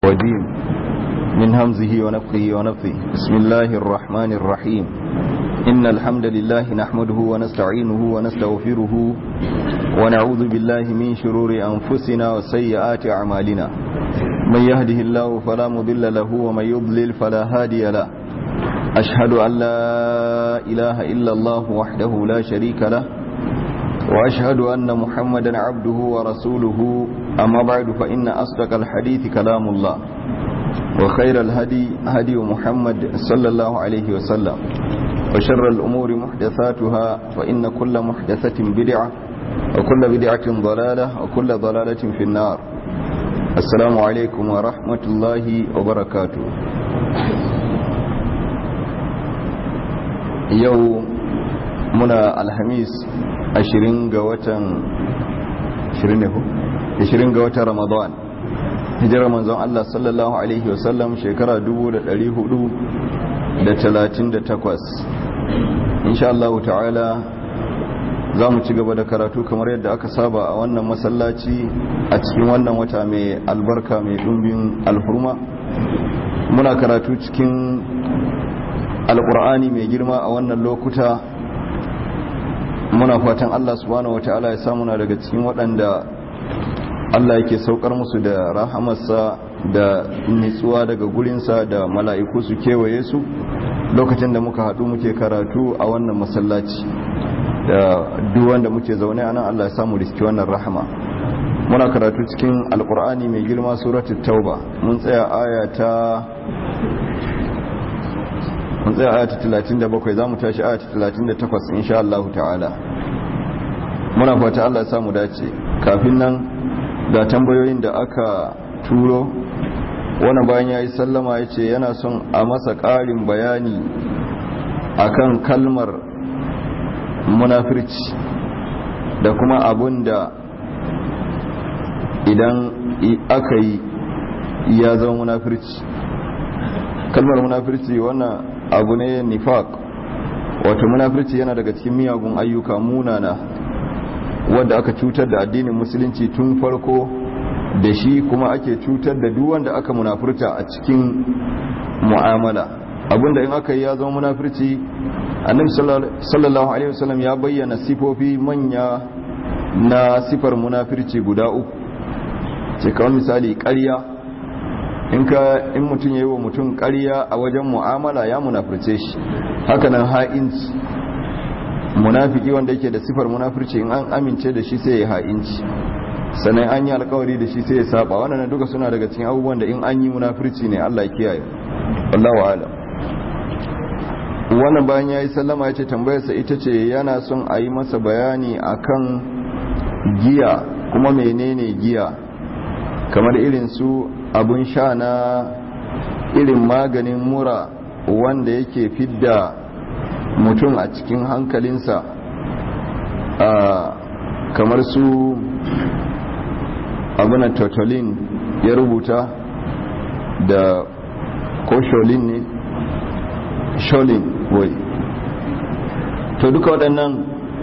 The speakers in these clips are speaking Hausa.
الرجيم من همزه ونفخه ونفثه بسم الله الرحمن الرحيم إن الحمد لله نحمده ونستعينه ونستغفره ونعوذ بالله من شرور أنفسنا وسيئات أعمالنا من يهده الله فلا مضل له ومن يضلل فلا هادي له أشهد أن لا إله إلا الله وحده لا شريك له وأشهد أن محمدا عبده ورسوله أما بعد فإن أصدق الحديث كلام الله وخير الهدي هدي محمد صلى الله عليه وسلم وشر الأمور محدثاتها فإن كل محدثة بدعة وكل بدعة ضلالة وكل ضلالة في النار السلام عليكم ورحمة الله وبركاته يوم منا الحميس ashirin ga watan ashirin ne ko ashirin ga watan ramadan hijirar manzon Allah sallallahu alaihi wasallam shekara 1438 insha Allah ta'ala za mu ci gaba da karatu kamar yadda aka saba a wannan masallaci a cikin wannan wata mai albarka mai dumbin alhurma muna karatu cikin alkur'ani mai girma a wannan lokuta muna fatan Allah subhanahu wata'ala ya samu na daga cikin waɗanda Allah yake saukar musu da rahamarsa da nitsuwa daga gurinsa da mala'iku su kewaye su lokacin da muka haɗu muke karatu a wannan masallaci da duwanda muke zaune a nan Allah ya samu riski wannan rahama muna karatu cikin alkur'ani mai girma suratul tauba mun tsaya aya ta mun tsaya aya ta 37 za mu tashi aya ta 38 insha Allah ta'ala muna fata Allah ya samu dace kafin nan ga tambayoyin da aka turo wani bayan ya yi sallama ya ce yana son a masa ƙarin bayani akan kalmar munafirci da kuma abun da idan aka yi ya zama munafirci kalmar munafirci wannan abu ne nifaq wato munafirci yana daga cikin miyagun ayyuka munana wanda aka cutar da addinin musulunci tun farko da shi kuma ake cutar da duk wanda aka munafurta a cikin mu'amala abinda in aka yi ya zama munafirci annabi sallallahu alaihi wasallam ya bayyana sifofi manya na sifar munafirci guda uku ce kawai misali ƙarya in ka in mutum ya yi wa mutum ƙarya a wajen mu'amala ya munafirce shi hakanan ha'inci munafiki wanda yake da sifar munafirci in an amince da shi sai ya ha'inci sannan an yi alkawari da shi sai ya saba wannan duka suna daga cikin abubuwan da in an yi munafirci ne Allah ya kiyaye wallahu a'lam wannan bayan yayi sallama yace tambayarsa ita ce yana son a yi masa bayani akan giya kuma menene giya kamar irin su abun sha na irin maganin mura wanda yake fidda mutum a cikin hankalinsa kamar su abunan totolin ya rubuta da ko sholin ne sholin wai to duka waɗannan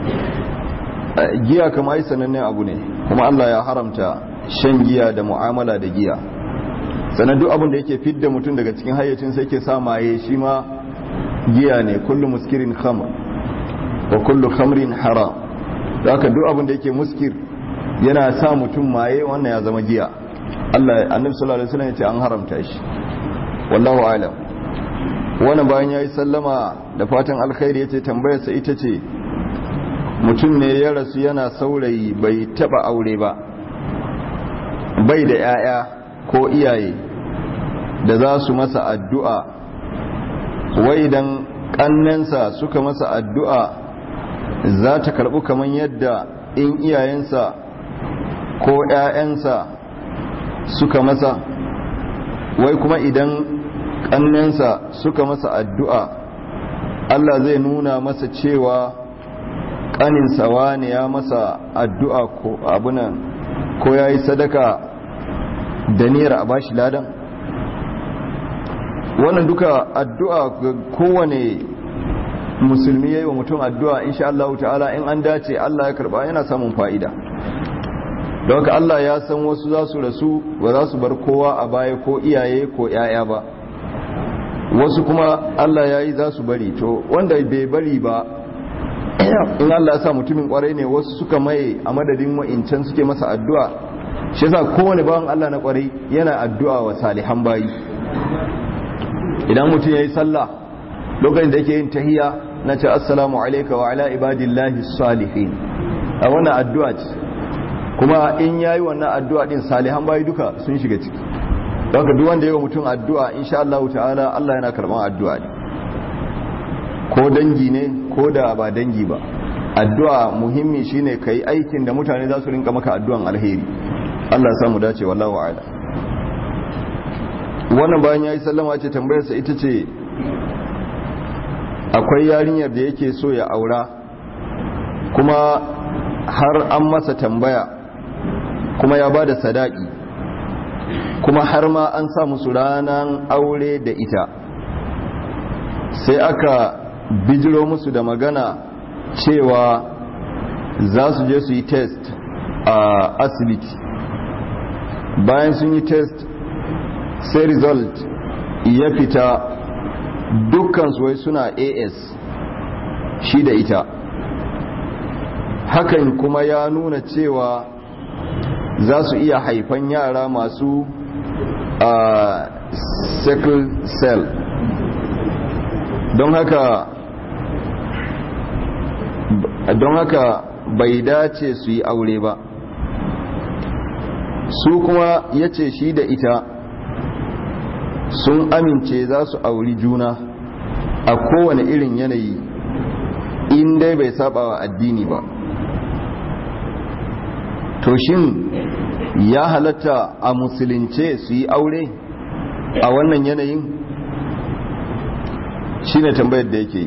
giya kama yi sanannen abu ne kuma allah ya haramta shan giya da mu'amala da giya sannan duk abin da yake fidda mutum daga cikin hayyacin sai ke sa maye shi ma giya ne kullu muskirin khamr wa kullu khamrin haram da haka duk abin da yake muskir yana sa mutum maye wannan ya zama giya Allah annabi sallallahu alaihi wasallam ya ce an haramta shi wallahu alam wannan bayan yayi sallama da fatan alkhairi yace tambayar sa ita ce mutum ne ya rasu yana saurayi bai taba aure ba bai da yaya ko iyaye da za su masa addu'a wai idan kannensa suka masa addu'a za ta karɓi kamar yadda in iyayensa ko ‘ya'yansa suka masa wai kuma idan kannensa suka masa addu'a Allah zai nuna masa cewa ƙaninsa wani ya masa addu'a ko abunan ko ya yi sadaka da niyar a bashi ladan wannan duka addu'a ga kowane musulmi yayi wa mutum addu'a insha Allah ta'ala in an dace Allah ya karba yana samun fa'ida don haka Allah ya san wasu za su rasu ba za su bar kowa a baya ko iyaye ko 'ya'ya ba wasu kuma Allah ya yi za su bari to wanda bai bari ba in Allah ya sa mutumin kwarai ne wasu suka maye a madadin wa'incan suke masa addu'a shi yasa kowane bawan Allah na kwarai yana addu'a wa salihan bayi idan mutum ya yi sallah lokacin da yake yin tahiya na ce assalamu alaika wa ala ibadillahi salihin a wannan addu'a ce kuma in yayi wannan addu'a din salihan bayi duka sun shiga ciki don duk wanda yawa mutum addu'a insha Allah ta'ala Allah yana karban addu'a ne ko dangi ne ko da ba dangi ba addu'a muhimmi shine kai aikin da mutane za su rinka maka addu'an alheri Allah ya samu dace wallahu a'ala wannan bayan yayi sallama ce tambayarsa ita ce akwai yarinyar da yake so ya aura kuma har an masa tambaya kuma ya bada sadaki kuma har ma an sa musu ranar aure da ita sai aka bijiro musu da magana cewa za su je su yi test a asibiti bayan sun yi test sai result ya fita dukkan wai suna as shi da ita hakan kuma ya nuna cewa za su iya haifan yara masu a sickle cell don haka don haka bai dace su yi aure ba su kuma ya ce shi da ita sun amince za su auri juna a kowane irin yanayi in dai bai saba wa addini ba to shin ya halatta a musulunce su yi aure a wannan yanayin shine tambayar da yake yi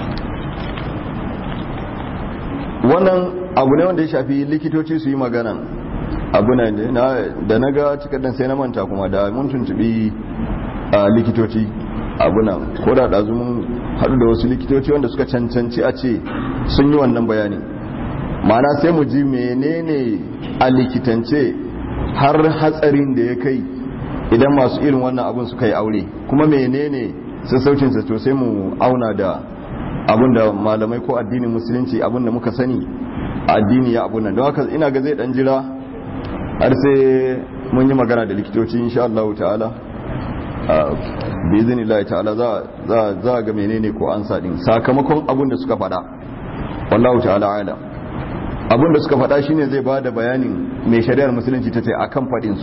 wannan abu ne wanda ya shafi likitoci su yi magana abu ne da na ga cikaddan sai na manta kuma da mun tuntubi a likitoci abu nan ko da ɗazu mun haɗu da wasu likitoci wanda suka cancanci a ce sun yi wannan bayani mana sai mu ji menene a likitance har hatsarin da ya kai idan masu irin wannan abun suka yi aure kuma menene sassaucinsa to sai mu auna da abun da malamai ko addinin musulunci abun da muka sani a addini ya abun nan don haka ina ga zai dan jira har sai mun yi magana da likitoci insha Allah ta'ala bi iznillahi ta'ala za za ga menene ko an sadin sakamakon abun da suka faɗa wallahu ta'ala alam abin da suka faɗa shine zai ba da bayanin mai shari'ar musulunci ta ce a kan faɗinsu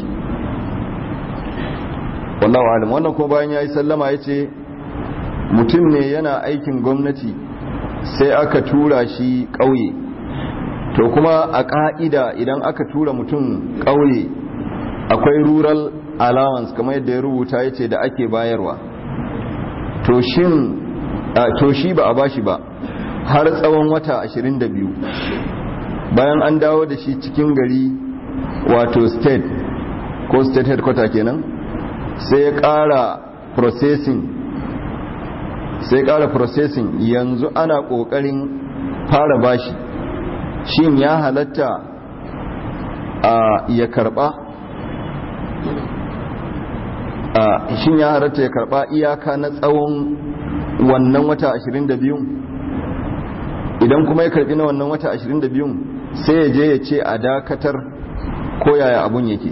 wallahu alam wannan ko bayan ya yi sallama ya ce mutum ne yana aikin gwamnati sai aka tura shi ƙauye to kuma a ƙa'ida idan aka tura mutum ƙauye akwai rural allowance kamar yadda ya rubuta ya ce da ake bayarwa to shi ba a bashi ba har tsawon wata 22 bayan an dawo da shi cikin gari wato state ko state headquarter kenan sai ya kara processing sai kara processing yanzu ana kokarin fara bashi shin ya halatta a ya karba a shin ya halatta ya karba iyaka na tsawon wannan wata 22 idan kuma ya karbi na wannan wata 22 sai ya je ya ce a dakatar ko yaya abun yake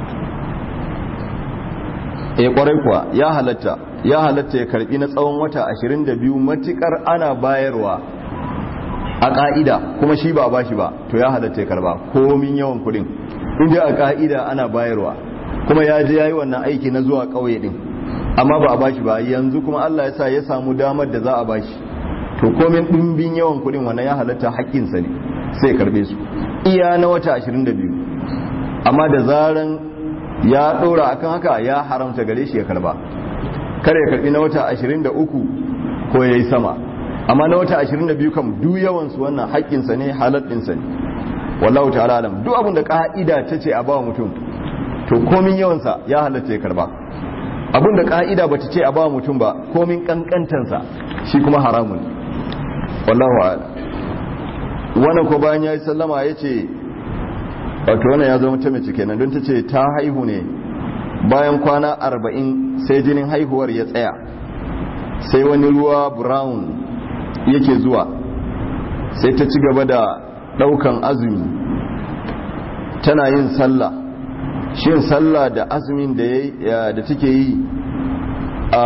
ya kwarai kuwa ya halatta ya halatta ya karbi na tsawon wata 22 matukar ana bayarwa a ka'ida kuma shi ba bashi ba to ya halatta ya karba komin yawan kudin inda a ka'ida ana bayarwa kuma ya je yayi wannan aiki na zuwa kauye din amma ba a bashi ba yanzu kuma Allah ya sa ya samu damar da za a bashi to komin dimbin yawan kudin wannan ya halatta haƙƙinsa ne sai karbe su iya na wata 22 amma da zaran ya ɗora akan haka ya haramta gare shi ya karba kare ya karbi na wata 23 ko ya yi sama amma na wata 22 kam duk yawansu wannan haƙƙinsa ne halaɗinsa ne wallahu ta'ala alam duk abin da ƙa'ida ta ce a bawa mutum to komin yawansa ya halatta ya karba abin da ƙa'ida ba ta ce a bawa mutum ba komin ƙanƙantansa shi kuma haramun wallahu a'lam wannan ko bayan ya yi sallama ya ce wato wannan ya zama ta mace kenan don ta ce ta haihu ne bayan kwana arba'in sai jinin haihuwar ya tsaya sai wani ruwa brown yake zuwa sai ta ci gaba da daukan azumi tana yin sallah shin sallah da azumin da da take yi a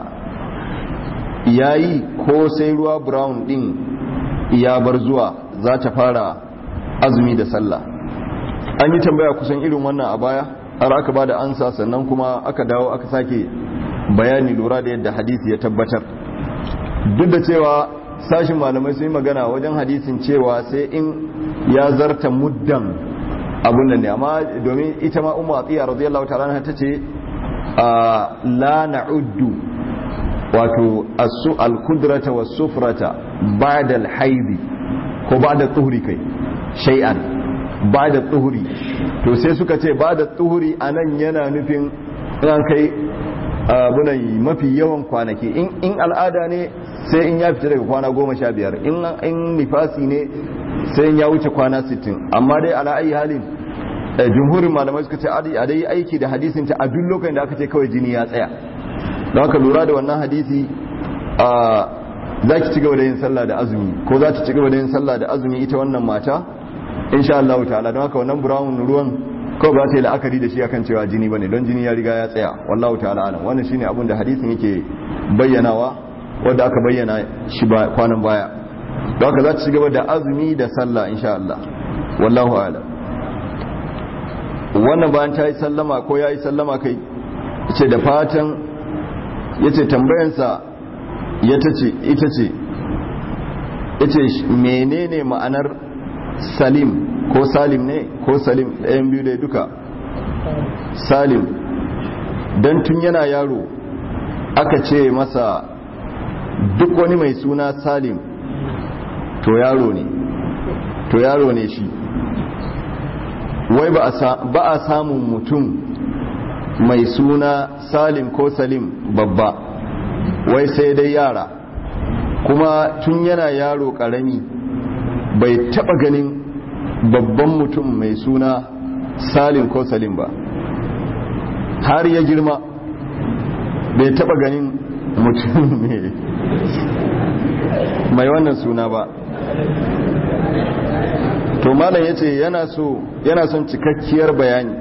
yayi ko sai ruwa brown din ya bar zuwa za ta fara azumi da sallah an yi tambaya kusan irin wannan a baya har aka ba da ansa sannan kuma aka dawo aka sake bayani lura da yadda hadisi ya tabbatar duk da cewa sashin malamai sun yi magana wajen hadisin cewa sai in ya zarta muddan abun nan ne amma domin ita ma umma atiya radiyallahu ta'ala ta ce la na'uddu wato asu al-kudrata was-sufrata ba'da al-haidi ko ba'da tuhri kai shay'an ba'da tuhri to sai suka ce ba'da tuhri anan yana nufin an kai abunan mafi yawan kwanaki in al'ada ne sai in ya fita daga kwana goma sha biyar in nifasi ne sai in ya wuce kwana sittin amma dai ala ayi halin jumhurin malamai suka ce a dai aiki da hadisin ta a duk lokacin da aka ce kawai jini ya tsaya don haka lura da wannan hadisi za ki ci gaba da yin sallah da azumi ko za ta ci gaba da yin sallah da azumi ita wannan mata insha Allah ta'ala don haka wannan brown ruwan kawai ba ta yi la'akari da shi akan cewa jini bane don jini ya riga ya tsaya wallahu ta'ala alam wannan shine abin da hadisin yake bayyanawa wanda aka bayyana shi ba kwanan baya don haka za ta ci gaba da azumi da sallah insha Allah wallahu a'lam wannan bayan ta yi sallama ko ya yi sallama kai ce da fatan ya ce tambayansa ya ta ce ita ce ya ce menene ma'anar salim ko salim ne ko salim ɗayan biyu da duka salim don tun yana yaro aka ce masa duk wani mai suna salim to yaro ne to yaro ne shi wai ba a samun mutum mai suna salim ko salim babba wai sai dai yara kuma tun yana yaro karami bai taba ganin babban mutum mai suna salim ko salim ba har ya girma bai taba ganin mutum mai wannan suna ba to malam ya ce yana so yana son cikakkiyar bayani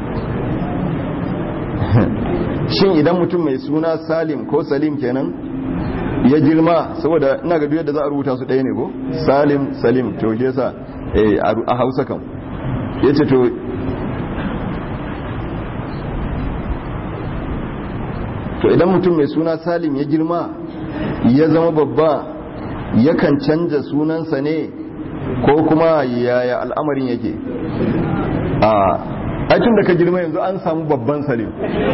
shin idan mutum mai suna salim ko salim kenan ya girma saboda ina ga yadda za a rubuta su ɗaya ne ko salim salim to ke sa a hausa kan ya ce to to idan mutum mai suna salim ya girma ya zama babba yakan canza sunansa ne ko kuma yaya al'amarin yake a aikin da ka girma yanzu an samu babban salim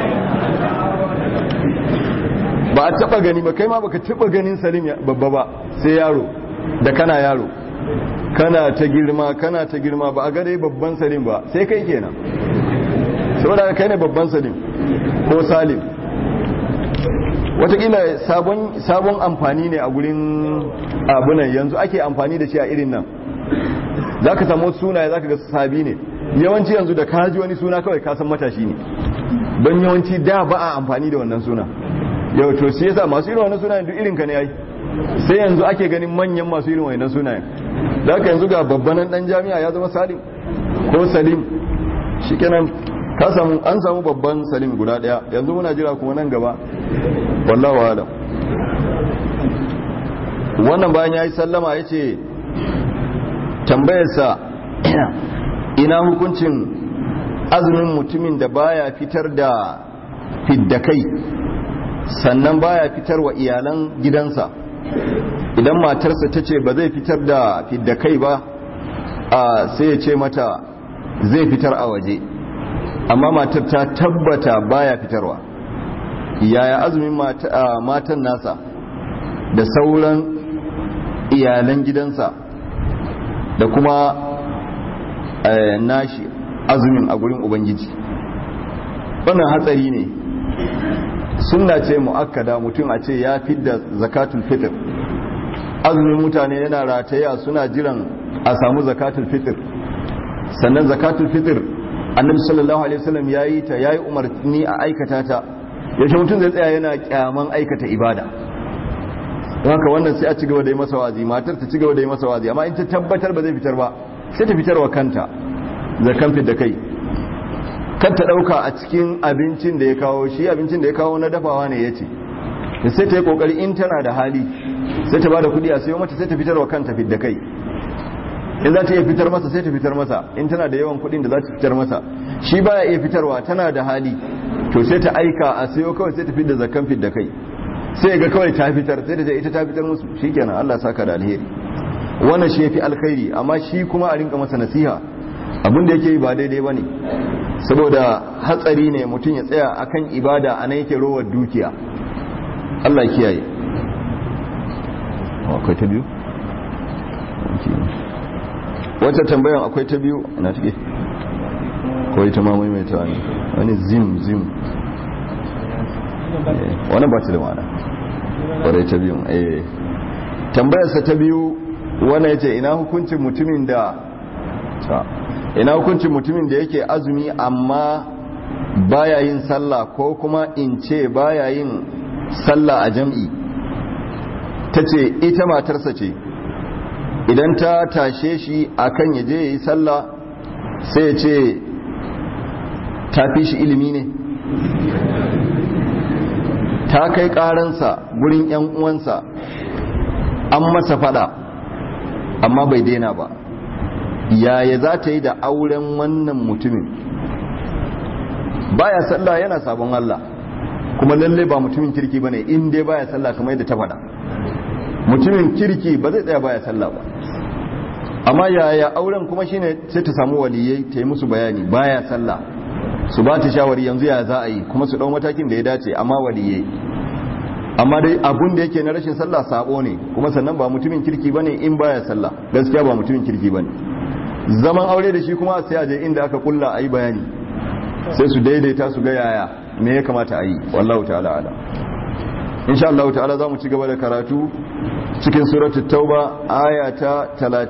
ba a taba gani ba kai ma baka taba ganin salim babba ba sai yaro da kana yaro kana ta girma kana ta girma ba a gare babban salim ba sai kai kenan saboda kai ne babban salim ko salim watakila sabon amfani ne a gurin abunan yanzu ake amfani da shi a irin nan za ka samu sunaye za ka ga sabi ne yawanci yanzu da kaji wani suna kawai kasan matashi ne don yawanci da ba a amfani da wannan suna yau to shi yasa masu irin wannan sunayen duk irin ka ne yayi sai yanzu ake ganin manyan masu irin wannan sunayen da haka yanzu ga babbanan dan jami'a ya zama salim ko salim shikenan ka samu an samu babban salim guda daya yanzu muna jira kuma nan gaba wallahu alam wannan bayan yayi sallama yace tambayarsa ina hukuncin azumin mutumin da baya fitar da fiddakai sannan baya fitar wa iyalan gidansa idan matarsa ta ce ba zai fitar da fiddakai ba a sai ya ce mata zai fitar a waje amma matar ta tabbata baya fitarwa yaya azumin matan nasa da sauran iyalan gidansa da kuma nashi azumin a gurin ubangiji wannan hatsari ne sunna ce mu'akkada mutum a ce ya fidda zakatul fitr azumin mutane yana rataya suna jiran a samu zakatul fitr sannan zakatul fitr annabi sallallahu alaihi wasallam yayi ta yayi umarni a aikata ta yaushe mutum zai tsaya yana kyaman aikata ibada don haka wannan sai a ci gaba da yi masa wazi matar ta ci gaba da yi masa wazi amma in ta tabbatar ba zai fitar ba sai ta fitarwa kanta zakan fit da kai kan ta dauka a cikin abincin da ya kawo shi abincin da ya kawo na dafawa ne yace sai ta yi kokari in tana da hali sai ta bada kudi a sayo mata sai ta fitarwa kanta fit da kai in za ta iya fitar masa sai ta fitar masa in tana da yawan kudin da za ta fitar masa shi baya iya fitarwa tana da hali to sai ta aika a sayo kawai sai ta fitar da zakan fit da kai sai ga kawai ta fitar sai da ce ita ta fitar musu shikenan Allah saka da alheri wannan shi yafi alkhairi amma shi kuma a rinka masa nasiha abin da yake yi ba daidai bane saboda hatsari ne mutum ya tsaya akan ibada anan yake rowar dukiya Allah ya kiyaye akwai ta biyu wata tambayan akwai ta biyu ina take ko ita ma maimaita ne wani zim zim wani ba ta da ma'ana wadai ta biyu eh tambayarsa ta biyu wani ya ce ina hukuncin mutumin da ina hukuncin mutumin da yake azumi amma baya yin sallah ko kuma in ce baya yin sallah a jam'i ta ce ita matarsa ce idan ta tashe shi akan ya je ya yi sallah sai ya ce ta fi shi ilimi ne ta kai karansa gurin yan uwansa an masa fada amma bai daina ba yaya za ta yi da auren wannan mutumin baya sallah yana sabon Allah kuma lalle ba mutumin kirki bane in dai baya sallah kamar yadda ta fada mutumin kirki ba zai tsaya baya sallah ba amma yaya auren kuma shine sai ta samu waliyai ta yi musu bayani baya sallah su ba ta shawari yanzu ya za a yi kuma su dau matakin da ya dace amma waliyai amma dai abun da yake na rashin sallah sabo ne kuma sannan ba mutumin kirki bane in baya sallah gaskiya ba mutumin kirki bane zaman aure da shi kuma sai a je inda aka kulla ayi bayani sai su daidaita su ga yaya me ya kamata a yi wallahu ta'ala ala insha Allah ta'ala za mu ci gaba da karatu cikin suratul tauba aya ta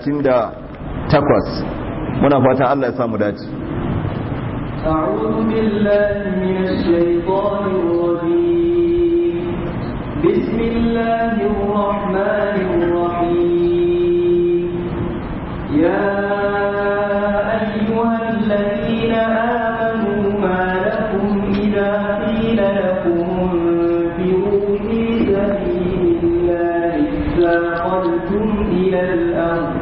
38 muna fata Allah ya samu dace أعوذ بالله من الشيطان الرجيم بسم الله الرحمن الرحيم يا أيها الذين آمنوا ما لكم إذا قيل لكم انفروا في سبيل الله اثاقلتم إلى الأرض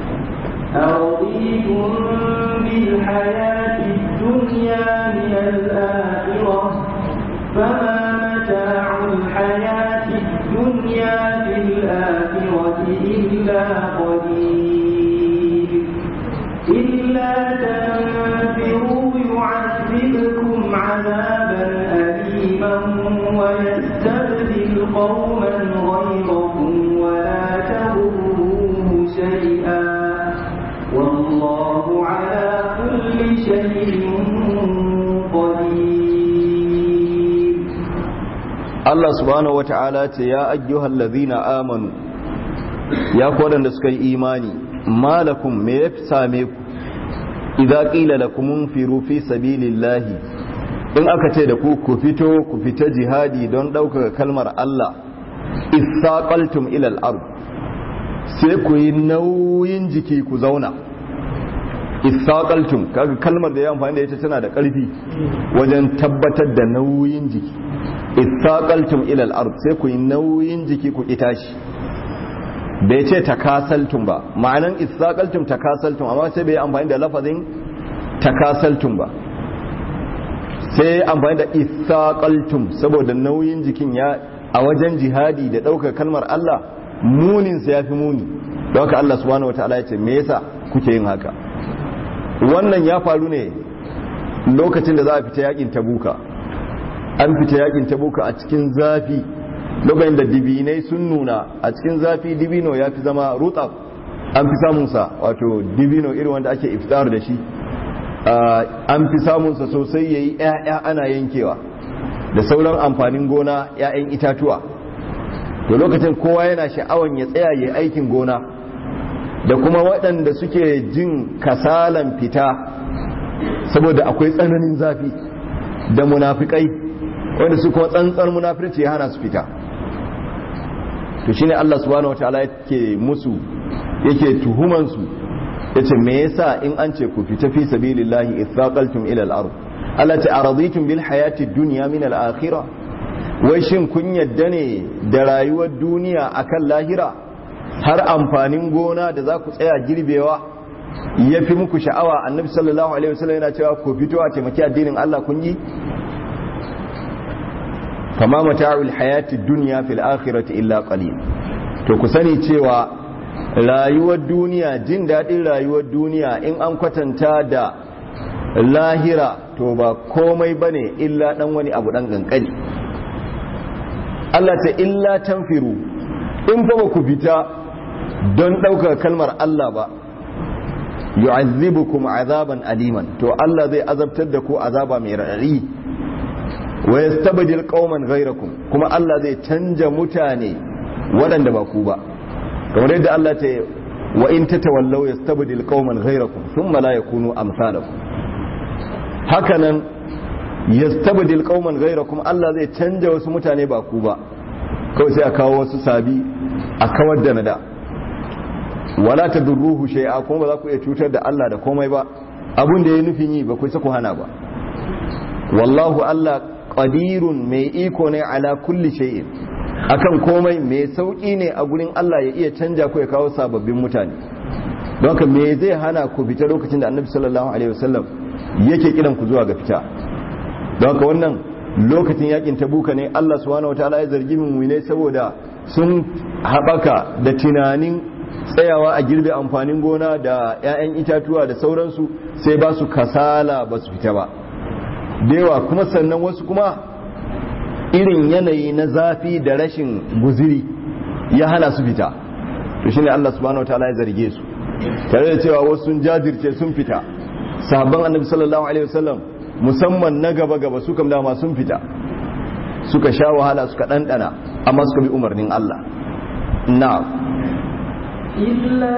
أرضيتم بالحياة الدنيا من الآخرة فما متاع الحياة الدنيا في الآخرة إلا قليل إلا تنفروا يعذبكم عذابا أليما ويستبدل قوما غيركم ولا تضروه شيئا والله على كل شيء قدير Allah subhanahu wata'ala ce ya ayyuhal ladhina amanu ya ku wadanda suka yi imani malakum me ya same ku idza qila lakum unfiru fi sabilillahi in aka ce da ku ku fito ku fita jihadi don ɗaukaka kalmar Allah isaqaltum ila al-ard sai ku yi nauyin jiki ku zauna isaqaltum kaga kalmar da ya amfani da ita tana da ƙarfi wajen tabbatar da nauyin jiki isaqaltum ila al-ard sai ku yi nauyin jiki ku itashi bai ce takasaltum ba ma'anan isaqaltum takasaltum amma sai bai amfani da lafazin takasaltum ba sai amfani da isaqaltum saboda nauyin jikin ya a wajen jihadi da ɗaukar kalmar Allah muninsa ya fi muni don haka Allah subhanahu wa ta'ala ya ce me yasa kuke yin haka wannan ya faru ne lokacin da za a fita yakin tabuka an fita yakin tabuka a cikin zafi lokacin da dibinai sun nuna a cikin zafi dibino ya fi zama rutsaf an fi samunsa wato dibino irin wanda ake iftar da shi an fi samunsa sosai ya yi 'ya'ya ana yankewa da sauran amfanin gona 'ya'yan itatuwa to lokacin kowa yana sha'awan ya tsaya ya aikin gona da kuma waɗanda suke jin kasalan fita saboda akwai tsananin zafi da munafikai wanda su kuma tsantsar munafirci ya hana su fita to shine Allah subhanahu wataala yake musu yake tuhuman su yace me yasa in an ce ku fita fi sabilillahi ithaqaltum ila al-ard Allah ta araditum bil hayati dunya min al-akhirah wai shin kun yadda ne da rayuwar duniya akan lahira har amfanin gona da za ku tsaya girbewa ya fi muku sha'awa annabi sallallahu alaihi wasallam yana cewa ku fito a taimaki addinin Allah kun yi fama mata'ul hayati dunya fil akhirati illa qalil to ku sani cewa rayuwar duniya jin daɗin rayuwar duniya in an kwatanta da lahira to ba komai bane illa dan wani abu dan kankani Allah ta illa tanfiru in fa ba ku fita don ɗaukar kalmar Allah ba yu'azzibukum azaban aliman to Allah zai azabtar da ku azaba mai raɗaɗi wa yastabdil qauman ghayrakum kuma Allah zai canja mutane waɗanda ba ku ba kamar yadda Allah ta wa in tatawallaw yastabdil qauman ghayrakum thumma la yakunu amsalakum hakanan yastabdil qauman ghayrakum Allah zai canja wasu mutane ba ku ba kawai sai a kawo wasu sabi a kawar da nada wala tadurruhu shay'a kuma ba za ku iya cutar da Allah da komai ba abun da ya nufin yi ba ku ku hana ba wallahu Allah qadirun mai iko ne ala kulli shay'in akan komai mai sauki ne a gurin Allah ya iya canja ku ya kawo sababbin mutane don haka me zai hana ku fita lokacin da Annabi sallallahu alaihi wasallam yake kiran ku zuwa ga fita don haka wannan lokacin yakin tabuka ne Allah subhanahu wataala ya zargi mu'minai saboda sun haɓaka da tunanin tsayawa a girbe amfanin gona da 'ya'yan itatuwa da sauransu sai ba su kasala ba su fita ba yawa kuma sannan wasu kuma irin yanayi na zafi da rashin guziri ya hana su fita to shine Allah subhanahu wataala ya zarge su tare da cewa wasu sun jajirce sun fita sahabban annabi sallallahu alaihi wasallam musamman na gaba gaba su kam dama sun fita suka sha wahala suka ɗanɗana amma suka bi umarnin Allah na'am إلا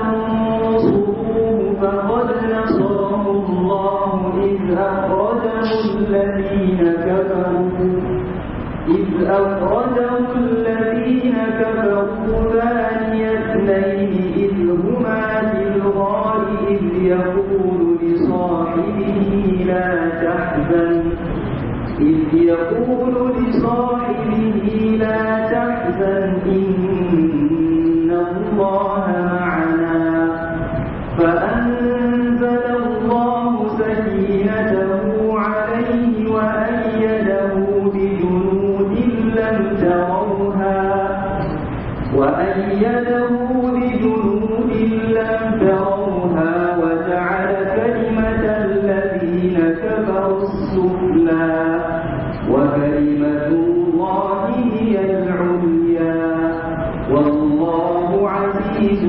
تنصروه فقد نصره الله إذ أخرجه الذين كفروا إذ أخرجه الذين كفروا ثاني اثنين إذ هما في الغار إذ يقول لصاحبه لا تحزن إذ يقول لصاحبه لا تحزن إن الله معنا فأنزل الله سكينته عليه وأيده بجنود لم تروها وأيده بجنود لم تروها وجعل كلمة الذين كفروا السفلى وكلمة الله هي العليا والله عزيز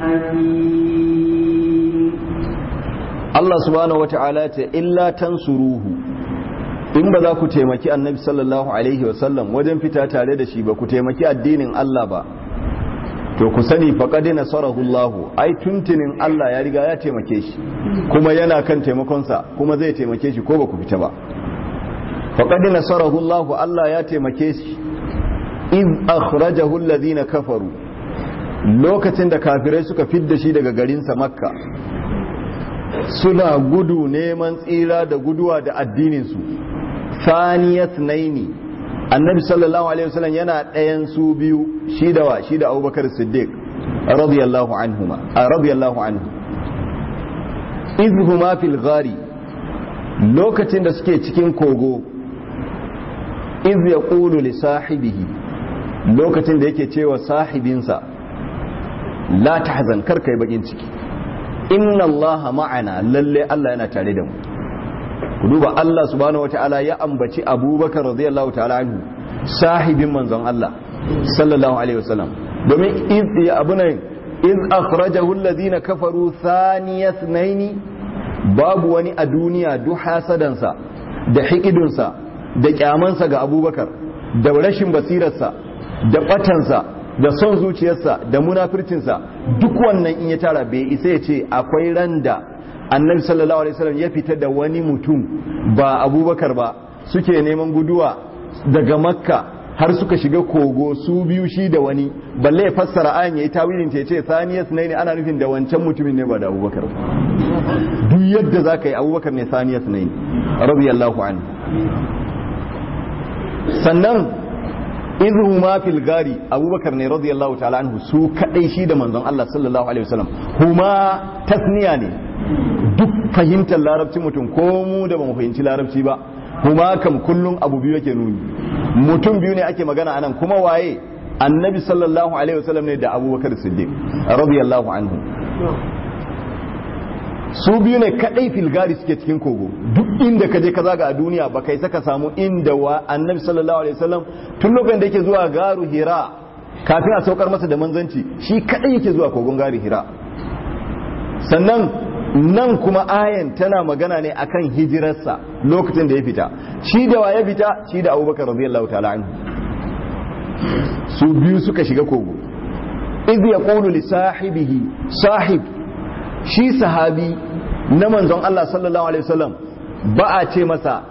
حكيم Allah subhanahu wata'ala ce illa tansuruhu in ba za ku taimaki annabi sallallahu alaihi wasallam wajen fita tare da shi ba ku taimaki addinin Allah ba to ku sani faqad nasarahu Allah ai tuntunin Allah ya riga ya taimake shi kuma yana kan taimakonsa kuma zai taimake shi ko ba ku fita ba faqad nasarahu Allah Allah ya taimake shi iz akhrajahu alladhina kafaru lokacin da kafirai suka fidda shi daga garinsa makka suna gudu neman tsira da guduwa da addininsu saniyat naini annabi sallallahu alaihi wasallam yana ɗayan su biyu shi da wa shi da abubakar siddiq radiyallahu anhuma a radiyallahu anhu izhuma fil ghari lokacin da suke cikin kogo iz yaqulu li sahibihi lokacin da yake cewa sahibinsa la tahzan kar kai bakin ciki inna allaha ma'ana lalle Allah yana tare da mu ku duba Allah subhanahu wataala ya ambaci Abubakar radiyallahu ta'ala anhu sahibin manzon Allah sallallahu alaihi wasallam domin iz ya abuna iz akhrajahu alladhina kafaru thaniyat naini babu wani a duniya duk hasadansa da hikidunsa da kyamansa ga Abubakar da rashin basirarsa da batansa da son zuciyarsa da munafircinsa duk wannan in ya tara bai isa ya ce akwai ran da annabi sallallahu alaihi wasallam ya fita da wani mutum ba abubakar ba suke neman guduwa daga makka har suka shiga kogo su biyu shi da wani balle ya fassara ayan yayi tawilin ta ce saniyas ne ana nufin da wancan mutumin ne ba da abubakar duk yadda zaka yi abubakar ne saniyas ne radiyallahu anhu sannan idhu ma fil gari abubakar ne radiyallahu ta'ala anhu su kadai shi da manzon Allah sallallahu alaihi wasallam huma tasniya ne duk fahimtar larabci mutum ko mu da ba mu fahimci larabci ba huma kam kullum abu biyu yake nuni mutum biyu ne ake magana anan kuma waye annabi sallallahu alaihi wasallam ne da abubakar siddiq radiyallahu anhu su biyu ne kadai filgari suke cikin kogo duk inda ka je ka zaga a duniya ba kai saka samu inda wa annabi sallallahu alaihi wasallam tun lokacin da yake zuwa garu hira kafin a saukar masa da manzanci shi kadai yake zuwa kogon garu hira sannan nan kuma ayan tana magana ne akan hijirarsa lokacin da ya fita shi da wa ya fita shi da abubakar radiyallahu ta'ala anhu su biyu suka shiga kogo idh yaqulu li sahibihi sahib shi sahabi na manzon Allah sallallahu alaihi wasallam ba a ce masa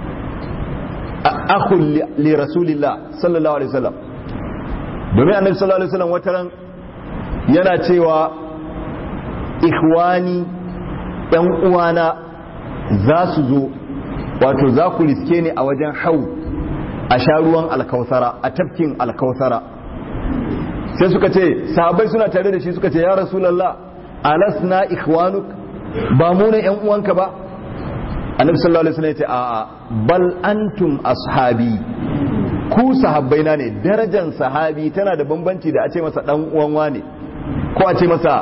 akhul li rasulillah sallallahu alaihi wasallam domin annabi sallallahu alaihi wasallam wataran yana cewa ikhwani ‘yan uwana za su zo wato za ku riske ni a wajen hau a sha ruwan alkausara a tafkin alkausara sai suka ce sahabai suna tare da shi suka ce ya rasulallah alasna ikhwanuk ba mu ne ‘yan uwanka ba annabi sallallahu alaihi wasallam ya ce a'a bal antum ashabi ku sahabbaina ne darajar sahabi tana da bambanci da a ce masa dan uwan wane ko a ce masa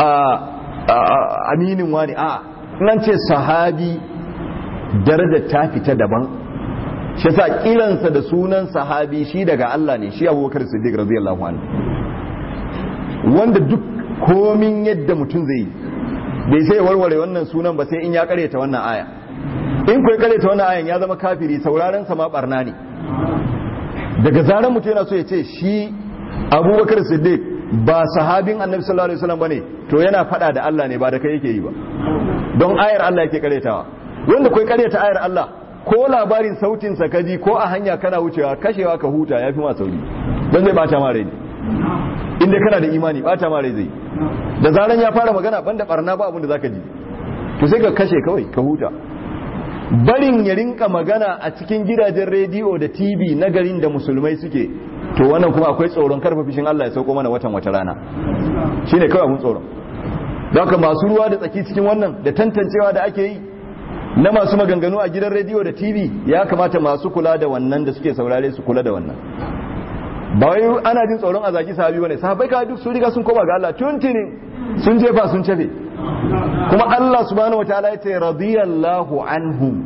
aminin wani a nan ce sahabi daraja ta fita daban shi sa kiransa da sunan sahabi shi daga Allah ne shi abubakar siddiq radiyallahu anhu wanda duk komin yadda mutum zai yi bai sai warware wannan sunan ba sai in ya karyata wannan aya in kuwa karyata wannan ayan ya zama kafiri sauraron sa ma barna ne daga zaran mutum yana so ya ce shi abubakar siddiq ba sahabin annabi sallallahu alaihi wasallam bane to yana fada da Allah ne ba da kai yake yi ba don ayar Allah yake karetawa wanda kai kareta ayar Allah ko labarin sautin sa kaji ko a hanya kana wucewa kashewa ka huta yafi ma sauri don zai bata ma rai inda kana da imani bata ma rai zai da zaran ya fara magana banda barna ba abin da zaka ji to sai ka kashe kawai ka huta barin ya rinka magana a cikin gidajen rediyo da tv na garin da musulmai suke to wannan kuma akwai tsoron karfa fishin Allah ya sauko mana watan wata rana shine kawai abun tsoron don haka masu ruwa da tsaki cikin wannan da tantancewa da ake yi na masu maganganu a gidan rediyo da tv ya kamata masu kula da wannan da suke saurare su kula da wannan ba wai ana jin tsoron a zaki sahabi bane sahabbai ka duk sun riga sun koma ga Allah tuntuni sun jefa sun cafe kuma Allah subhanahu wataala ya ce radiyallahu anhum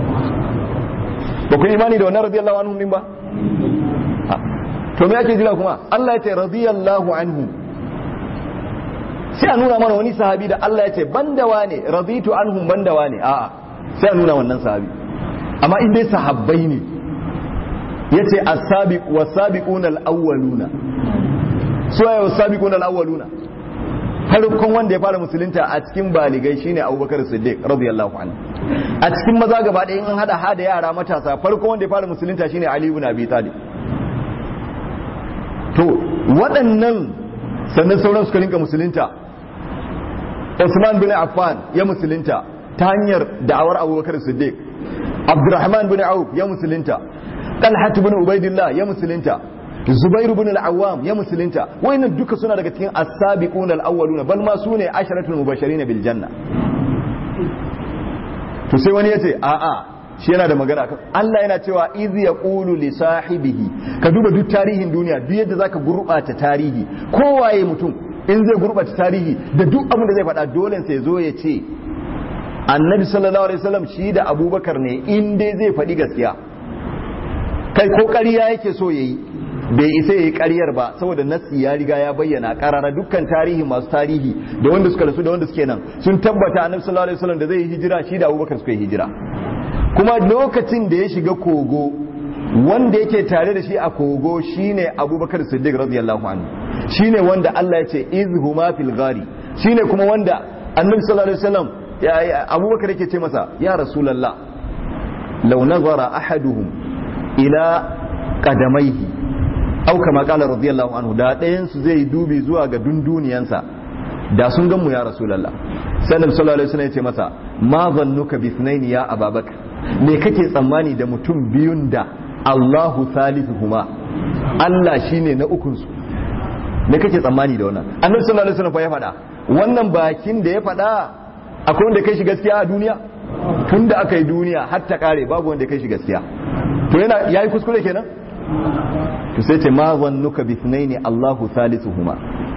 ba ku imani da wannan radiyallahu anhum din ba to me ake jira kuma Allah ya ce radiyallahu anhu sai a nuna mana wani sahabi da Allah ya ce bandawa ne raditu anhum bandawa ne a'a sai a nuna wannan sahabi amma in dai sahabbai ne yace as-sabiq was-sabiquna al-awwaluna su ya was-sabiquna al-awwaluna farkon wanda ya fara musulunta a cikin baligai shine Abubakar Siddiq radiyallahu anhu a cikin maza gaba ɗaya in an hada hada yara matasa farkon wanda ya fara musulunta shine Ali ibn Abi Talib to waɗannan sannan sauran suka rinka musulunta Usman bin Affan ya musulunta ta hanyar da'awar Abubakar Siddiq Abdurrahman bin Auf ya musulunta Talhat bin Ubaidillah ya musulunta Zubairu bin al-Awwam ya musulunta wayannan duka suna daga cikin as-sabiquna al-awwaluna bal ma sune asharatul mubashirin bil janna to sai wani yace a a shi yana da magana kan Allah yana cewa iz yaqulu li sahibihi ka duba duk tarihin duniya duk yadda zaka gurbata tarihi kowaye mutum in zai gurbata tarihi da duk abin da zai faɗa dole sai zo ya ce annabi sallallahu alaihi wasallam shi da abubakar ne in dai zai faɗi gaskiya kai ko ƙarya yake so yayi bai isa yayi ƙaryar ba saboda nassi ya riga ya bayyana ƙarara dukkan tarihi masu tarihi da wanda suka rasu da wanda suke nan sun tabbata annabi sallallahu alaihi wasallam da zai yi hijira shi da abubakar suka yi hijira kuma lokacin da ya shiga kogo wanda yake tare da shi a kogo shine abubakar siddiq radiyallahu anhu shine wanda Allah ya ce izhuma fil ghari shine kuma wanda annabi sallallahu alaihi wasallam abubakar yake ce masa ya rasulullah law nazara ahaduhum ila qadamaihi au kama qala radiyallahu anhu da ɗayan su zai dubi zuwa ga dunduniyansa da sun gan mu ya rasulullah sannan sallallahu alaihi wasallam ya ce masa ma zannuka bi ithnaini ya ababakar me kake tsammani da mutum biyun da Allahu thalithuhuma Allah shine na ukun su me kake tsammani da wannan annabi sallallahu alaihi wasallam fa ya faɗa wannan bakin da ya faɗa akwai wanda kai shi gaskiya a duniya tunda aka yi duniya har ta kare babu wanda kai shi gaskiya to yana yayi kuskure kenan to sai ce ma zannuka bi ithnaini Allahu thalithuhuma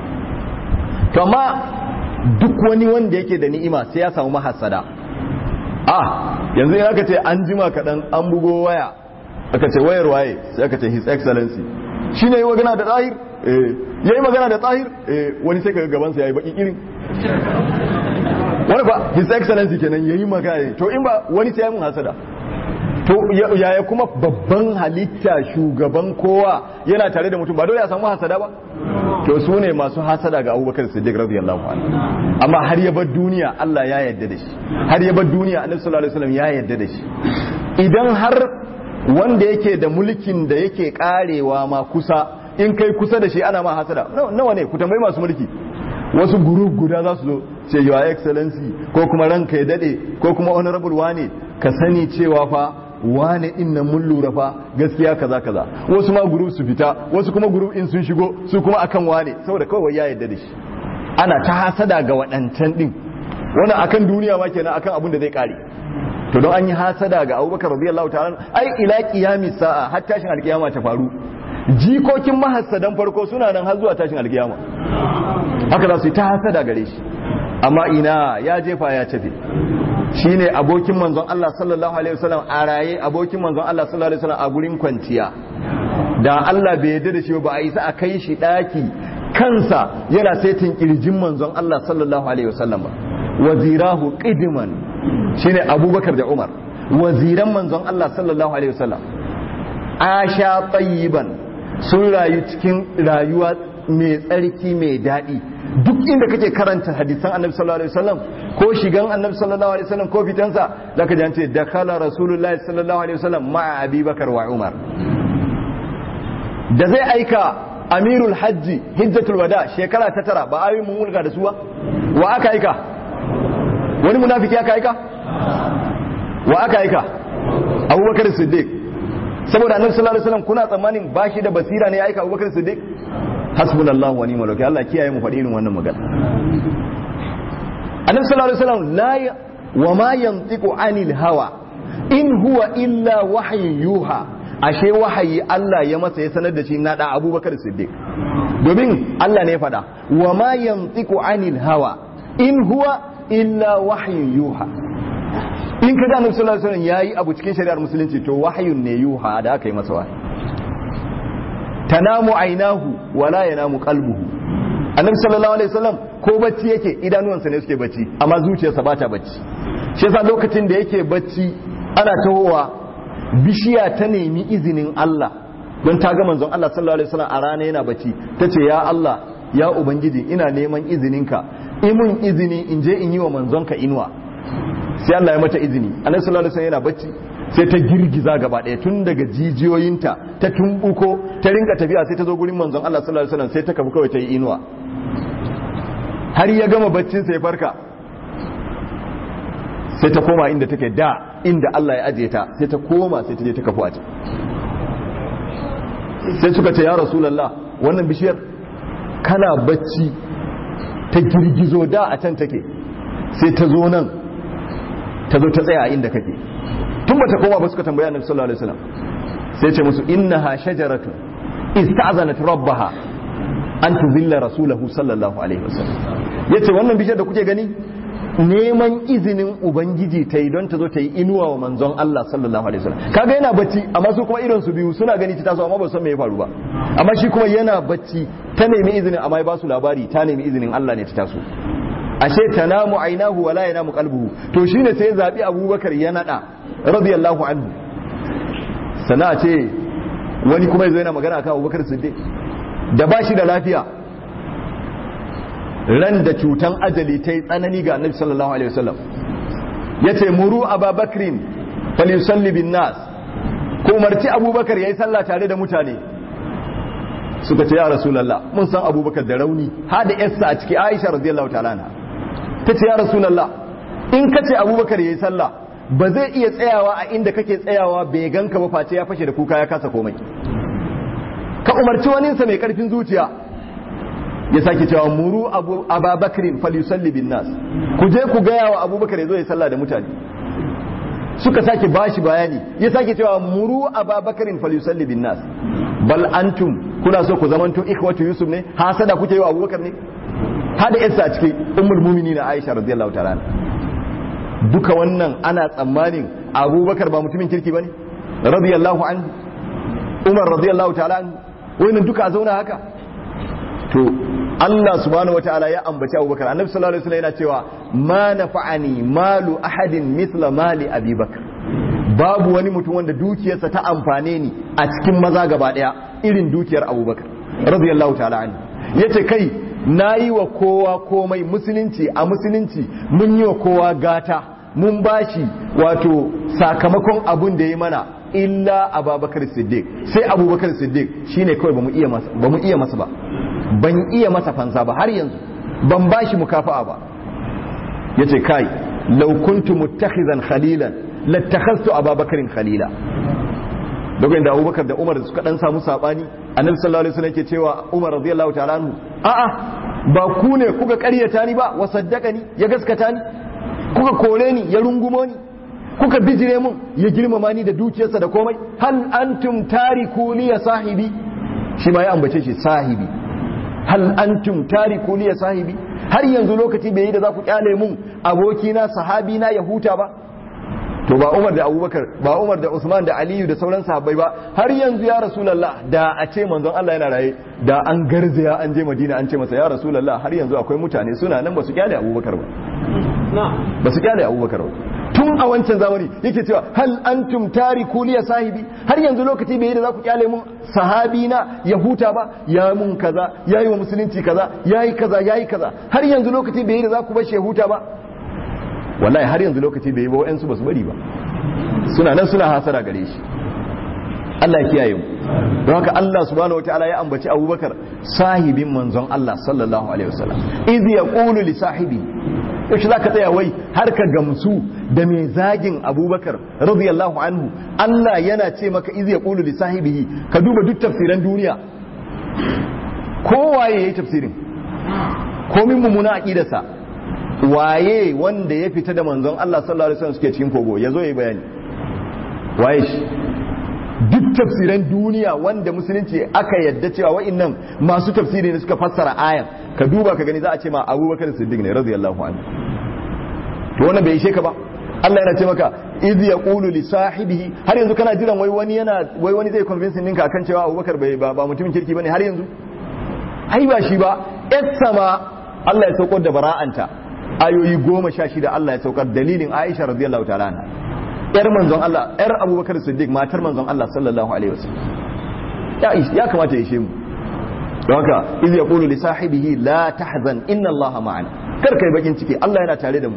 to amma duk wani wanda yake da ni'ima sai ya samu mahassada ah yanzu in aka ce an jima kaɗan an bugo waya aka ce wayar waye sai aka ce his excellency shi ne yi magana da tsahir ya yi magana da tsahir wani sai ka gabansa ya yi baki irin wani ba his excellency kenan ya yi magana to in ba wani sai ya mun hasada to yaya kuma babban halitta shugaban kowa yana tare da mutum ba dole ya samu hasada ba to su ne masu hasada ga abubakar siddiq radiyallahu anhu amma har ya bar duniya Allah ya yarda da shi har ya bar duniya annabi sallallahu alaihi wasallam ya yarda da shi idan har wanda yake da mulkin da yake karewa ma kusa in kai kusa da shi ana ma hasada nawa ne ku tambayi masu mulki wasu group guda za su zo ce your excellency ko kuma ranka ya dade ko kuma honorable wane ka sani cewa fa wane din nan mun lura fa gaskiya kaza kaza wasu ma group su fita wasu kuma group in sun shigo su kuma akan wane saboda kawai ya yarda da shi ana ta hasada ga waɗancan din wannan akan duniya ma kenan akan abin da zai kare to don an yi hasada ga Abubakar radiyallahu ta'ala ai ila qiyamis sa'a har tashin alkiyama ta faru jikokin mahassadan farko suna nan har zuwa tashin alkiyama haka za su yi ta hasada gare shi amma ina ya jefa ya tafi shine abokin manzon Allah sallallahu alaihi wasallam a raye abokin manzon Allah sallallahu alaihi wasallam a gurin kwanciya da Allah bai yarda da shi ba a isa a kai shi daki kansa yana saitin kirjin manzon Allah sallallahu alaihi wasallam ba wazirahu qidman shine Abubakar da Umar waziran manzon Allah sallallahu alaihi wasallam asha tayyiban sun rayu cikin rayuwa mai tsarki mai daɗi duk inda kake karanta hadisan annabi sallallahu alaihi wasallam ko shigan annabi sallallahu alaihi wasallam ko fitansa zaka ji an ce dakala rasulullahi sallallahu alaihi wasallam ma'a abubakar wa umar da zai aika amirul hajji hijjatul wada shekara ta tara ba ayoyin mun mulka da su ba wa aka aika wani munafiki aka aika wa aka aika abubakar siddiq saboda annabi sallallahu alaihi wasallam kuna tsammanin bashi da basira ne ya aika abubakar siddiq hasbunallahu wa ni'mal wakeel Allah kiyaye mu faɗi irin wannan magana annabi sallallahu alaihi wasallam la wa ma yantiqu anil hawa in huwa illa wahyu yuha ashe wahayi Allah ya masa ya sanar da shi na da Abubakar Siddiq domin Allah ne ya faɗa wa ma yantiqu anil hawa in huwa illa wahyu yuha in kaga annabi sallallahu alaihi wasallam yayi abu cikin shari'ar musulunci to wahyun ne yuha da aka yi masa wahayi tanamu ainahu wala yanamu qalbuhu annabi sallallahu alaihi wasallam ko bacci yake idanuwansa ne suke bacci amma zuciyarsa bata bacci shi yasa lokacin da yake bacci ana tahowa bishiya ta nemi izinin Allah don ta ga manzon Allah sallallahu alaihi wasallam a rana yana bacci tace ya Allah ya ubangiji ina neman izininka imun izini in je in yi wa manzonka inuwa sai Allah ya mata izini annabi sallallahu alaihi wasallam yana bacci sai ta girgiza gaba ɗaya tun daga jijiyoyinta ta tumbuko ta rinka tafiya sai ta zo gurin manzon Allah sallallahu alaihi wasallam sai ta kafu kawai ta yi inuwa har ya gama baccin sai farka sai ta koma inda take da inda Allah ya ajiye ta sai ta koma sai ta je ta kafu a can sai suka ce ya rasulullah wannan bishiyar kana bacci ta girgizo da a can take sai ta zo nan ta zo ta tsaya inda kake tun bata koma ba suka tambaya annabi sallallahu alaihi wasallam sai ce musu innaha shajaratun ista'zanat rabbaha an tuzilla rasulahu sallallahu alaihi wasallam yace wannan bishiyar da kuke gani neman izinin ubangiji ta yi don ta zo ta yi inuwa wa manzon Allah sallallahu alaihi wasallam kaga yana bacci amma su kuma irin su biyu suna gani ta taso amma ba san me ya faru ba amma shi kuma yana bacci ta nemi izinin amma ya ba su labari ta nemi izinin Allah ne ta taso ashe tanamu ainahu wala yanamu qalbuhu to shine sai zabi Abubakar ya nada radiyallahu anhu sana ce wani kuma yazo yana magana akan abubakar siddiq da ba shi da lafiya ran da cutan ajali ta yi tsanani ga annabi sallallahu alaihi wasallam ya ce muru ababakrin falyusalli bin nas ko umarci abubakar ya yi sallah tare da mutane suka ce ya rasulallah mun san abubakar da rauni ha da yassa a ciki aisha radiyallahu ta'ala na ta ce ya rasulallah in ka ce abubakar ya yi sallah ba zai iya tsayawa a inda kake tsayawa bai ganka ba face ya fashe da kuka ya kasa komai ka umarci waninsa mai karfin zuciya ya sake cewa muru abu ababakrin falyusalli bin nas ku je ku gaya wa abubakar ya zo ya sallah da mutane suka sake bashi bayani ya sake cewa muru ababakrin falyusalli bin nas bal antum kuna so ku zamanto ikhwatu yusuf ne hasada kuke yi wa abubakar ne hada yasa a cikin ummul mu'minin aisha radiyallahu ta'ala duka wannan ana tsammanin abubakar ba mutumin kirki bane radiyallahu anhu umar radiyallahu ta'ala anhu wannan duka a zauna haka to Allah subhanahu wataala ya ambaci Abubakar Annabi sallallahu alaihi wasallam yana cewa ma nafa'ani malu ahadin mithla mali Abi Bakar babu wani mutum wanda dukiyarsa ta amfane ni a cikin maza gaba daya irin dukiyar Abubakar radiyallahu ta'ala anhu yace kai nayi wa kowa komai musulunci a musulunci mun yi wa kowa gata mun bashi wato sakamakon abun da ya mana illa abubakar siddiq sai abubakar siddiq shine kawai bamu iya masa bamu iya masa ba ban iya masa fansa ba har yanzu ban bashi mukafa'a ba yace kai law kuntu muttakhizan khalilan lattakhaztu ababakarin khalila dogon da abubakar da umar suka dan samu sabani annabi sallallahu alaihi wasallam yake cewa umar radiyallahu ta'ala anhu a'a ba ku ne kuka ƙaryata ni ba wa saddaqani ya gaskata ni kuka kore ni ya rungumo ni kuka bijire mun ya girmama ni da dukiyarsa da komai hal antum tariku li ya sahibi shi ma ya ambace shi sahibi hal antum tariku li ya sahibi har yanzu lokaci bai yi da za ku kyale mun abokina sahabi na ya huta ba to ba Umar da Abubakar ba Umar da Usman da Aliyu da sauran sahabbai ba har yanzu ya Rasulullah da a ce manzon Allah yana raye da an garzaya an je Madina an ce masa ya Rasulullah har yanzu akwai mutane suna nan ba su kyale Abubakar ba ba su kyale Abubakar ba tun a wancan zamani yake cewa hal antum tariku liya sahibi har yanzu lokaci bai yi da za ku kyale mun sahabi na ya huta ba ya mun kaza yayi wa musulunci kaza yayi kaza yayi kaza har yanzu lokaci bai yi da za ku bar shi ya huta ba wallahi har yanzu lokaci bai yi ba wa'ansu ba su bari ba suna nan suna hasara gare shi Allah ya kiyaye mu don haka Allah subhanahu wataala ya ambaci Abubakar sahibin manzon Allah sallallahu alaihi wasallam idh yaqulu li sahibi yaushe zaka tsaya wai har ka gamsu da mai zagin Abubakar radiyallahu anhu Allah yana ce maka idh yaqulu li sahibihi ka duba duk tafsiran duniya kowaye yayi tafsirin komin mummuna aqidarsa waye wanda ya fita da manzon Allah sallallahu alaihi wasallam suke cikin kogo yazo yayi bayani waye shi duk tafsiran duniya wanda musulunci aka yadda cewa wa'annan masu tafsiri ne suka fassara ayan ka duba ka gani za a ce ma Abubakar Siddiq ne radiyallahu anhu to wannan bai ishe ka ba Allah yana ce maka idh yaqulu li sahibihi har yanzu kana jiran wai wani yana wai wani zai convince ninka akan cewa Abubakar bai ba, ba mutumin kirki bane har yanzu ai ba shi ba sama Allah ya saukar da bara'anta ayoyi goma sha shida Allah ya saukar dalilin Aisha radiyallahu ta'ala anha yar manzon Allah yar Abubakar Siddiq matar manzon Allah sallallahu alaihi wasallam ya ya kamata ya ishe mu don haka iz yaqulu li sahibihi la tahzan inna Allah ma'ana kar kai bakin ciki Allah yana tare da mu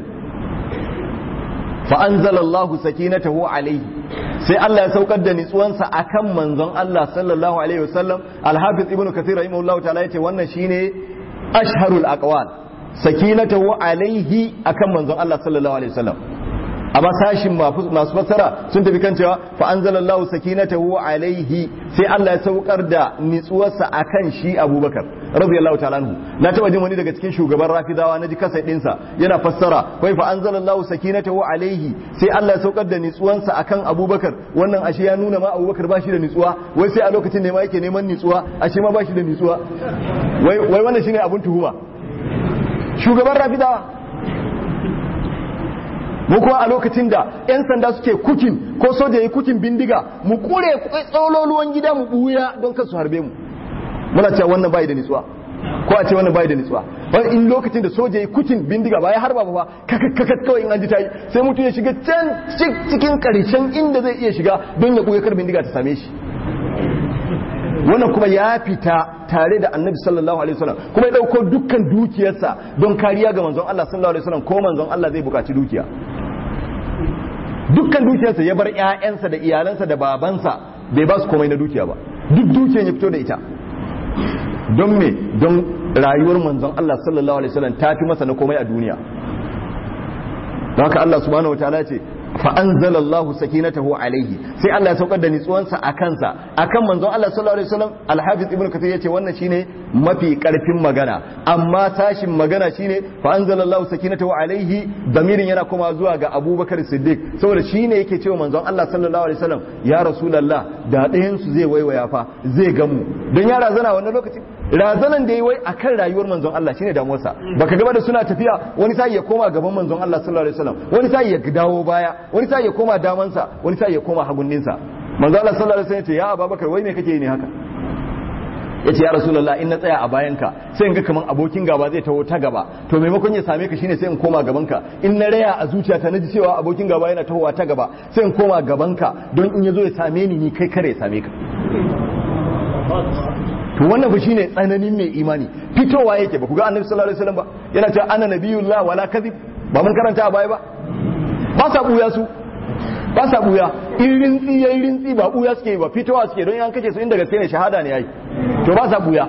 fa anzala Allah sakinatahu alaihi sai Allah ya saukar da nitsuwansa akan manzon Allah sallallahu alaihi wasallam al-hafiz ibnu kathir rahimahullahu ta'ala yace wannan shine ashharul aqwal sakinatahu alaihi akan manzon Allah sallallahu alaihi wasallam amma sashin masu fassara sun tafi kan cewa fa anzalallahu sakinatahu alaihi sai Allah ya saukar da nitsuwarsa akan shi Abubakar radiyallahu ta'ala anhu na taba jin wani daga cikin shugaban Rafidawa naji kasa dinsa yana fassara wai fa anzalallahu sakinatahu alaihi sai Allah ya saukar da nitsuwansa akan Abubakar wannan ashe ya nuna ma Abubakar ba shi da nitsuwa wai sai a lokacin ne ma yake neman nitsuwa ashe ma ba shi da nitsuwa wai wai wannan shine abun tuhuma shugaban Rafidawa mu kuma a lokacin da 'yan sanda suke kukin ko soja ya kukin bindiga mu kure tsololuwan gida mu buya don kan su harbe mu muna cewa wannan bai da nitsuwa ko a ce wannan bai da nitsuwa wani in lokacin da soja ya kukin bindiga ba ya harba ba kakakat kawai in an ji tayi sai mutum ya shiga can cikin karshen inda zai iya shiga don ya buya kar bindiga ta same shi wannan kuma ya fita tare da annabi sallallahu alaihi wasallam kuma ya dauko dukkan dukiyarsa don kariya ga manzon Allah sallallahu alaihi wasallam ko manzon Allah zai bukaci dukiya dukkan dukiyarsa ya bar ƴaƴansa da iyalansa da babansa bai ba su komai na dukiya ba duk dukiyar ya fito da ita don me don rayuwar manzon Allah sallallahu alaihi wasallam ta fi masa na komai a duniya don haka Allah subhanahu wataala ya ce fa anzalallahu sakinatahu alaihi sai Allah ya saukar da nitsuwansa a kansa akan manzon Allah sallallahu alaihi wasallam al-hafiz ibnu kathir yace wannan shine mafi karfin magana amma sashin magana shine fa anzalallahu sakinatahu alaihi damirin yana kuma zuwa ga Abubakar Siddiq saboda shine yake cewa manzon Allah sallallahu alaihi wasallam ya rasulullah da ɗayan su zai waiwaya fa zai gamu don ya razana wannan lokacin razanan da yi wai akan rayuwar manzon Allah shine damuwarsa baka gaba da suna tafiya wani sai ya koma gaban manzon Allah sallallahu alaihi wasallam wani sai ya dawo baya wani sai ya koma damansa wani sai ya koma hagunninsa manzon Allah sallallahu alaihi wasallam ya ce ya Abubakar wai me kake yi ne haka yace ya rasulullah in na tsaya a bayanka sai in ga kaman abokin gaba zai taho ta gaba to maimakon ya same ka shine sai in koma gabanka in na raya a zuciyata naji cewa abokin gaba yana tahowa ta gaba sai in koma gabanka don in yazo ya same ni ni kai kare ya same ka to wannan fa shine tsananin mai imani fitowa yake ba ku ga annabi sallallahu alaihi wasallam ba yana cewa ana nabiyullah wala kadhib ba mun karanta a baya ba ba sa buya su ba sa buya in rintsi yayin rintsi ba buya suke ba fitowa suke don yan kace su inda gaske ne shahada ne yayi to ba sa buya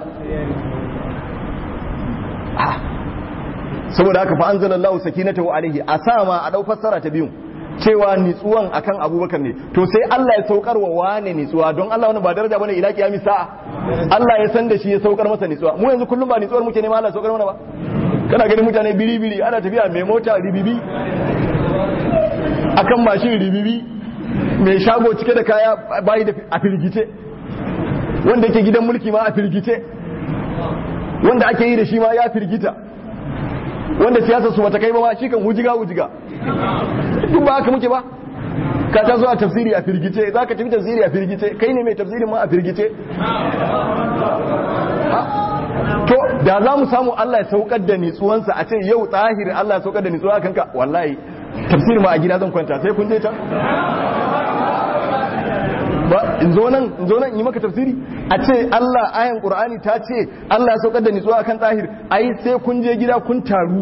saboda haka fa anzalallahu sakinatahu alaihi a sama a dau fassara ta biyu cewa nitsuwan akan abubakar ne to sai Allah ya saukar wa wane nitsuwa don Allah wani ba daraja bane ila kiyami sa'a Allah ya san da shi ya saukar masa nitsuwa mu yanzu kullum ba nitsuwar muke nema Allah ya saukar mana ba kana ganin mutane biri biri ana tafiya mai mota ribibi akan mashin ribibi mai shago cike da kaya bayi da a firgice wanda yake gidan mulki ma a firgice wanda ake yi da shi ma ya firgita wanda siyasa su bata kai ba ma shi kan wujiga wujiga duk ba haka muke ba ka ta zo a tafsiri a firgice za ka tafi tafsiri a firgice kai ne mai tafsirin ma a firgice to da za mu samu Allah ya saukar da nitsuwansa a ce yau tsahiri Allah ya saukar da nitsuwa kanka wallahi tafsirin ma a gida zan kwanta sai kun je ta ba in zo nan in zo nan in yi maka tafsiri a ce Allah ayan Qur'ani ta ce Allah ya saukar da nitsuwa akan tsahir ai sai kun je gida kun taru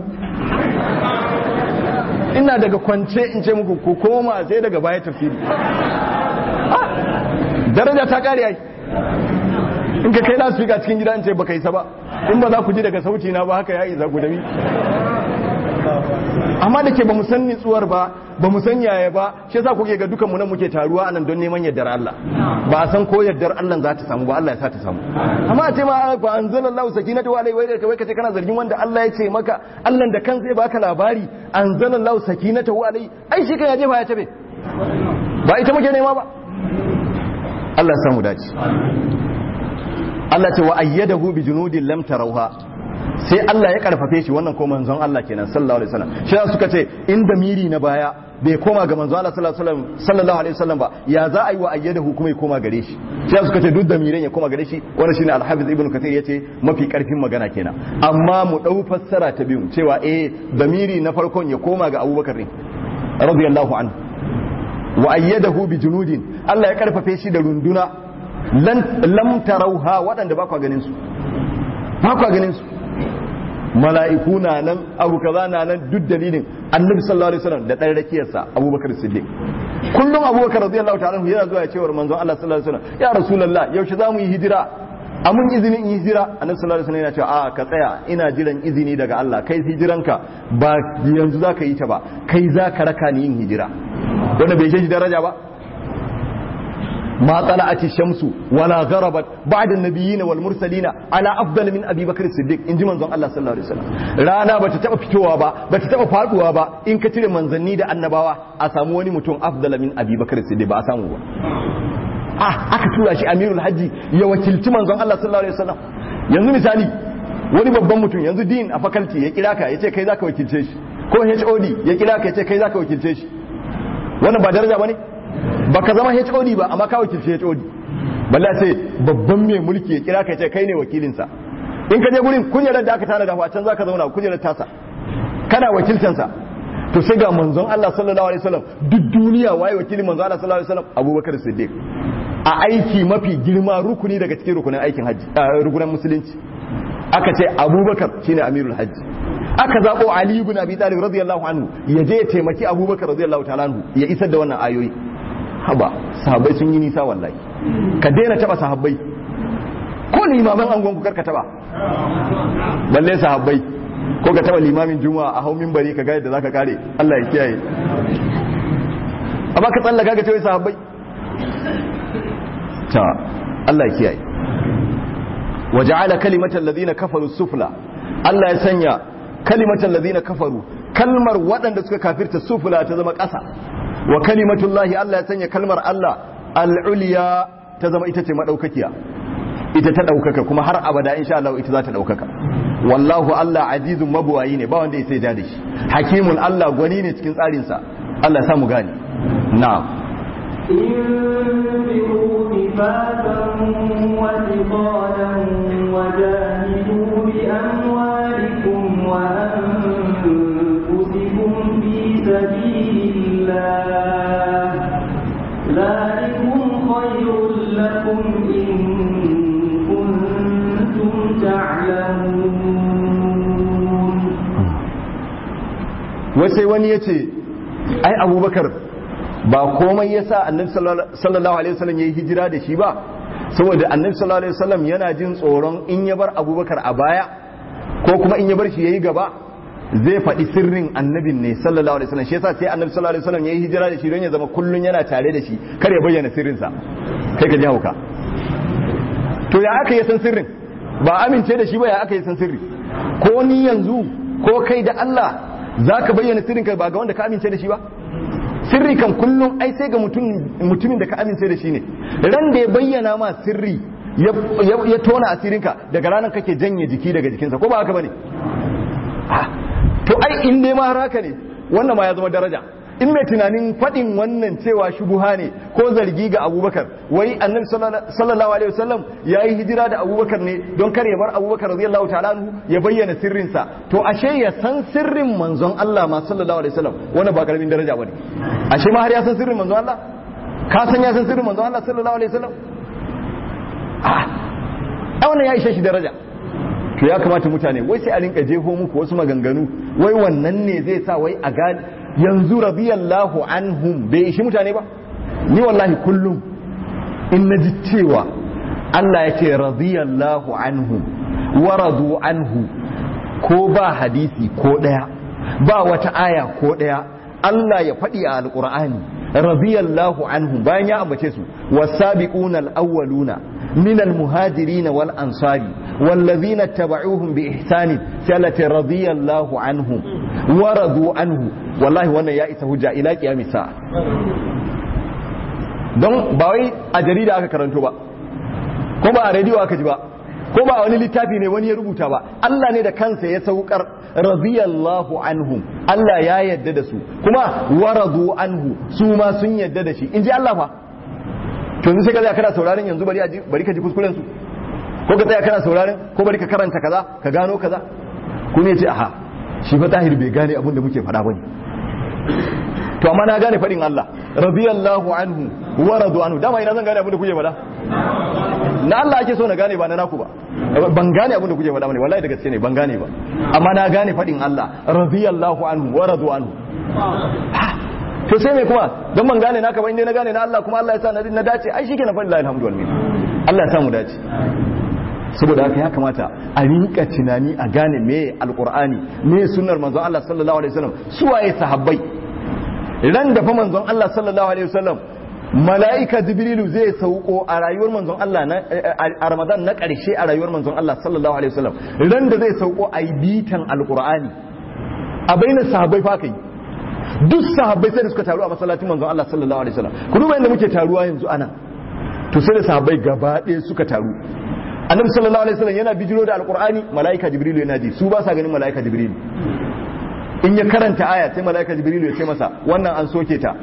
ina daga kwance in ce muku ku koma sai daga baya tafsiri daraja ta kare ai in ka kai lasu fika cikin gida in ce baka isa ba in ba za ku ji daga sauti na ba haka ya isa ku dabi amma da ke ba mu san nitsuwar ba ba mu san yaya ba shi yasa kuke ga dukan mu nan muke taruwa anan don neman yardar Allah ba a san ko yardar Allah za ta samu ba Allah ya sa ta samu amma a ce ma fa anzalallahu sakinatu alaihi wa kai kace kana zargin wanda Allah ya ce maka Allah da kan zai baka labari anzalallahu sakinatu alaihi ai shi kan ya je ba ya tabe ba ita muke nema ba Allah ya samu dace Allah ce wa ayyadahu bi junudin lam tarawha sai Allah ya karfafe shi wannan ko manzon Allah kenan sallallahu alaihi wasallam shi suka ce in da miri na baya bai koma ga manzon Allah sallallahu alaihi wasallam ba ya za a yi wa ayyadahu kuma ya koma gare shi shi suka ce duk da miran ya koma gare shi wannan shine al-hafiz ibn kathir yace mafi karfin magana kenan amma mu dau fassara ta biyu cewa eh damiri na farkon ya koma ga Abubakar ne radiyallahu anhu wa ayyadahu bi junudin Allah ya karfafe shi da runduna lam tarauha waɗanda ba kwa ganin su ba kwa ganin su mala'iku na nan abu kaza na nan duk dalilin annabi sallallahu alaihi wasallam da ɗan rakiyarsa abubakar siddiq kullum abubakar radiyallahu ta'ala yana zuwa ya ce wa manzon Allah sallallahu alaihi wasallam ya rasulullah yaushe za mu yi hijira a mun izinin in hijira annabi sallallahu alaihi wasallam yana cewa a ka tsaya ina jiran izini daga Allah kai hijiranka ba yanzu za ka yi ta ba kai za ka raka ni yin hijira wanda bai shi daraja ba ما طلعت الشمس ولا غربت بعد النبيين والمرسلين على افضل من ابي بكر الصديق ان ji manzon Allah sallallahu alaihi wasallam rana bata taba fitowa ba bata taba faduwa ba in ka cire manzanni da annabawa a samu wani mutum afdala min abi bakr siddiq ba a samu ba ah aka tura shi amirul hajji ya wakilci manzon Allah sallallahu alaihi wasallam yanzu misali wani babban mutum yanzu din a faculty ya kira ka yace kai zaka wakilce shi ko HOD ya kira ka yace kai zaka wakilce shi wannan ba daraja bane baka zama HOD ba amma ka wakilci HOD balle sai babban mai mulki ya kira ka ce kai ne wakilinsa in ka je gurin kujerar da aka tana da can zaka zauna kujerar tasa kana wakiltansa to sai ga manzon Allah sallallahu alaihi wasallam duk duniya waye wakilin manzon Allah sallallahu alaihi wasallam Abubakar Siddiq a aiki mafi girma rukuni daga cikin rukunin aikin hajji rukunin musulunci aka ce abubakar shine amirul hajji aka zabo ali ibn abi talib radiyallahu anhu ya je ya taimaki abubakar radiyallahu ta'ala anhu ya isar da wannan ayoyi haba sahabbai sun yi nisa wallahi ka daina taba sahabbai ko limaman angon ku karka taba balle sahabbai ko ka taba limamin juma'a a hau minbari ka ga yadda zaka kare Allah ya kiyaye amma ka tsallaka ga cewa sahabbai ta Allah ya kiyaye waja'ala kalimatal ladina kafaru sufla Allah ya sanya kalimatal ladina kafaru kalmar waɗanda suka kafirta sufla ta zama ƙasa wa kalimatullahi Allah ya sanya kalmar Allah al-ulya ta zama ita ce madaukakiya ita ta daukaka kuma har abada insha Allah ita za ta daukaka wallahu Allah azizun mabuwayi ne ba wanda ya sai da shi hakimun Allah gwani ne cikin tsarin sa Allah ya samu gani na'am انفروا خفافا وثقالا وجاهدوا بأموالكم وأنفسكم في سبيل الله ذلكم خير لكم إن كنتم تعلمون wasai wani ya ce ai abubakar ba komai ya sa annabi sallallahu alaihi wasallam ya yi hijira da shi ba saboda annabi sallallahu alaihi wasallam yana jin tsoron in ya bar abubakar a baya ko kuma in ya bar shi ya yi gaba zai faɗi sirrin annabin ne sallallahu alaihi wasallam shi yasa sai annabi sallallahu alaihi wasallam ya yi hijira da shi don ya zama kullun yana tare da shi kar ya bayyana sirrinsa kai ka ji hauka to ya aka yi san sirrin ba amince da shi ba ya aka yi san sirri ko ni yanzu ko kai da Allah za ka bayyana sirrinka ba ga wanda ka amince da shi ba sirri kan kullum ai sai ga mutumin da ka amince da shi ne ran da ya bayyana ma sirri ya tona asirinka daga ranar kake janye jiki daga jikinsa ko ba haka bane to ai in dai ma haka ne wannan ma ya zama daraja in mai tunanin faɗin wannan cewa shubuha ne ko zargi ga abubakar wai annabi sallallahu alaihi wasallam ya yi hijira da abubakar ne don kar ya bar abubakar radiyallahu ta'ala ya bayyana sirrinsa to ashe ya san sirrin manzon Allah ma sallallahu alaihi wasallam wannan ba karamin daraja bane ashe ma har ya san sirrin manzon Allah ka san ya san sirrin manzon Allah sallallahu alaihi wasallam ah wannan ya ishe shi daraja to ya kamata mutane wai sai a rinka jeho muku wasu maganganu wai wannan ne zai sa wai a gane yanzu radiyallahu anhum bai ishi mutane ba ni wallahi kullum in naji cewa Allah ya ce radiyallahu anhum wa radu anhu ko ba hadisi ko daya ba wata aya ko daya Allah ya faɗi a alƙur'ani radiyallahu anhum bayan ya ambace su wasabiquna al-awwaluna من المهاجرين والأنصار والذين اتبعوهم بإحسان سألت رضي الله عنهم ورضوا عنه والله وانا يا إسا هجا إلى قيام الساعة don ba wai a jarida aka karanto ba ko ba a rediyo aka ji ba ko ba a wani littafi ne wani ya rubuta ba Allah ne da kansa ya saukar radiyallahu anhum Allah ya yadda da su kuma waradu anhu su ma sun yadda da shi in ji Allah fa to yanzu sai ka tsaya kana sauraron yanzu bari bari ka ji kuskuren su ko ka tsaya kana sauraron ko bari ka karanta kaza ka gano kaza ku ne ce aha shi fa tahir bai gane abin da muke faɗa bane to amma na gane faɗin Allah radiyallahu anhu wa radu anhu dama ina zan gane abin da kuke faɗa na Allah ake so na gane ba na naku ba ban gane abin da kuke faɗa bane wallahi da gaske ne ban gane ba amma na gane faɗin Allah radiyallahu anhu wa radu anhu to sai mai kuma don ban gane naka ba inda na gane na Allah kuma Allah ya sa na dace ai shi ke na faɗi alhamdu wal Allah ya sa mu dace saboda haka ya kamata a rinka tunani a gane me alqur'ani me sunnar manzon Allah sallallahu alaihi wasallam su waye sahabbai ran da fa manzon Allah sallallahu alaihi wasallam mala'ika jibrilu zai sauko a rayuwar manzon Allah a Ramadan na ƙarshe a rayuwar manzon Allah sallallahu alaihi wasallam ran da zai sauko a yi bitan alqur'ani a bainar sahabbai fa kai duk sahabbai sai da suka taru a masallacin manzon Allah sallallahu alaihi wasallam ku duba inda muke taruwa yanzu ana to sai da sahabbai gaba ɗaya suka taru annabi sallallahu alaihi wasallam yana bijiro da alqur'ani malaika jibrilu yana ji su ba sa ganin malaika jibrilu in ya karanta aya sai malaika jibrilu ya ce masa wannan an soke ta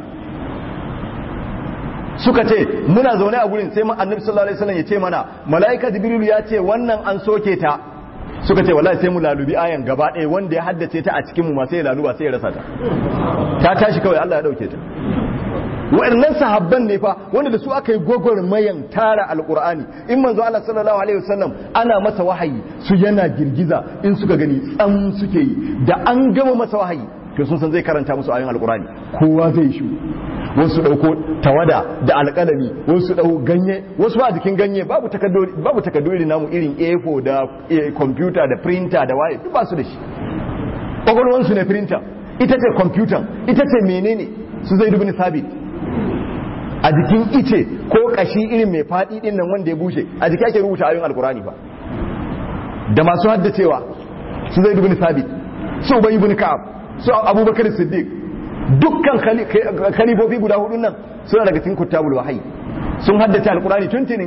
suka ce muna zaune a gurin sai annabi sallallahu alaihi wasallam ya ce mana malaika jibrilu ya ce wannan an soke ta suka ce wallahi sai mu lalubi ayan gaba ɗaya wanda ya haddace ta a cikin mu ma sai ya laluba sai ya rasa ta ta tashi kawai Allah ya dauke ta waɗannan sahabban ne fa wanda da su aka yi gwagwarmayan tara alkur'ani in manzo Allah sallallahu alaihi wasallam ana masa wahayi su yana girgiza in suka gani tsam suke yi da an gama masa wahayi to sun san zai karanta musu ayoyin alkur'ani kowa zai shi wasu dauko tawada da alƙalami wasu dau ganye wasu ba jikin ganye babu takadduri babu takadduri namu irin A4 da computer da printer da waye duk ba su da shi kwakwalwansu ne printer ita ce computer ita ce menene su zai dubi sabit a jikin ice ko kashi irin mai faɗi ɗin nan wanda ya bushe a jiki ake rubuta ayoyin alkurani ba da masu haddacewa su zai dubin sabit su ubayi ibn ka'ab su abubakar siddiq dukkan khalifofi guda hudun nan suna daga cikin kuttabul wahayi sun haddace alkurani tuntuni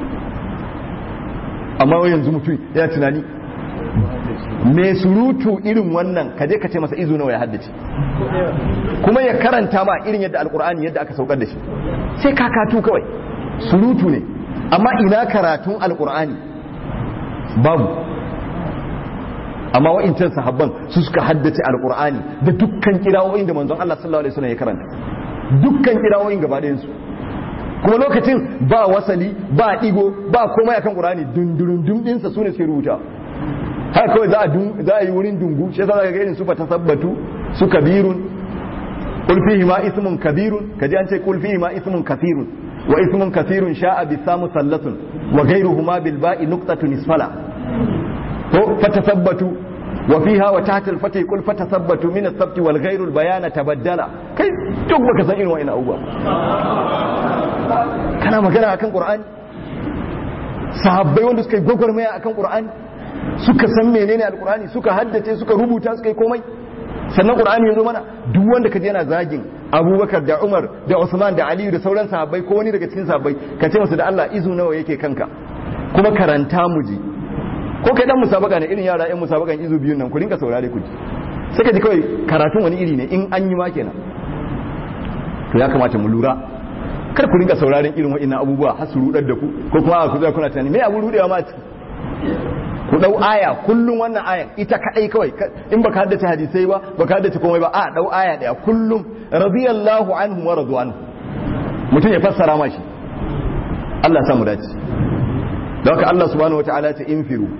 amma wai yanzu mutum ya tunani mai surutu irin wannan kaje ka ce masa izu nawa ya haddace kuma ya karanta ma irin yadda alkur'ani yadda aka saukar da shi sai kakatu kawai surutu ne amma ina karatun alkur'ani babu amma wa'incan sahabban su suka haddace alkur'ani da dukkan kirawoyin da manzon Allah sallallahu alaihi wasallam ya karanta dukkan kirawoyin gaba ɗayan su kuma lokacin ba wasali ba digo ba komai akan qur'ani dundurun dum dinsa sune suke rubuta haka kawai za a za a yi wurin dungu shi yasa zaka ga irin su fa tasabbatu su kabirun qul fihi ma ismun kabirun kaji an ce qul fihi ma ismun kathirun wa ismun kathirun sha'a bi samu sallatun wa ghayruhuma bil ba'i nuqtatun isfala to fatasabbatu wa fiha wa tahta al fatih qul fatasabbatu min as-sabt wal ghayru al bayana tabaddala kai duk baka san irin wa'ina abubuwa kana magana akan qur'ani sahabbai wanda suka yi gwagwarmaya akan qur'ani suka san menene alqur'ani suka haddace suka rubuta suka yi komai sannan qur'ani ya zo mana duk wanda kaje yana zagin abubakar da umar da usman da aliyu da sauran sahabbai ko wani daga cikin sahabbai ka ce masa da allah izu nawa yake kanka kuma karanta mu ji ko kai dan musabaka ne irin yara yan musabakan izu biyun nan ku rinka saurare ku ji sai ka ji kawai karatun wani iri ne in an yi ma kenan to ya kamata mu lura kar ku rinka sauraren irin wa'annan abubuwa har su rudar da ku ko kuma ku zai kuna tunani me abu rudewa ma ciki ku dau aya kullum wannan ayan ita kadai kawai in baka haddace hadisai ba baka haddace komai ba a dau aya daya kullum radiyallahu anhu wa radu anhu mutum ya fassara ma shi Allah samu dace da haka Allah subhanahu wataala ta infiru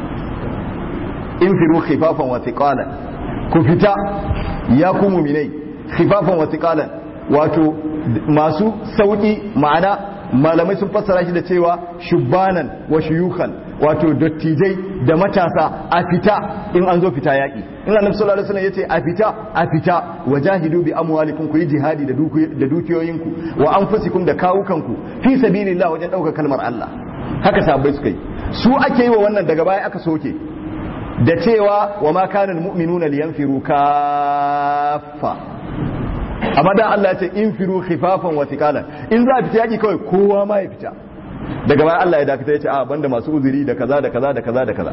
infiru khifafan wa thiqalan ku fita ya ku mu'minai khifafan wa thiqalan wato masu sauki ma'ana malamai sun fassara shi da cewa shubbanan wa shuyukhan wato dattijai da matasa a fita in an zo fita yaƙi in annabi sallallahu alaihi wasallam yace a fita a fita wajahidu bi amwalikum ku yi jihadi da dukiyoyinku wa anfusikum da kawukanku fi sabilillah wajen ɗaukar kalmar Allah haka sahabbai suka yi su ake yi wa wannan daga baya aka soke da cewa wa ma kana almu'minuna liyanfiru kaffa amma da Allah ya ce infiru khifafan wa thiqalan in za a fita yaki kawai kowa ma ya fita daga baya Allah ya dakata ya ce a banda masu uzuri da kaza da kaza da kaza da kaza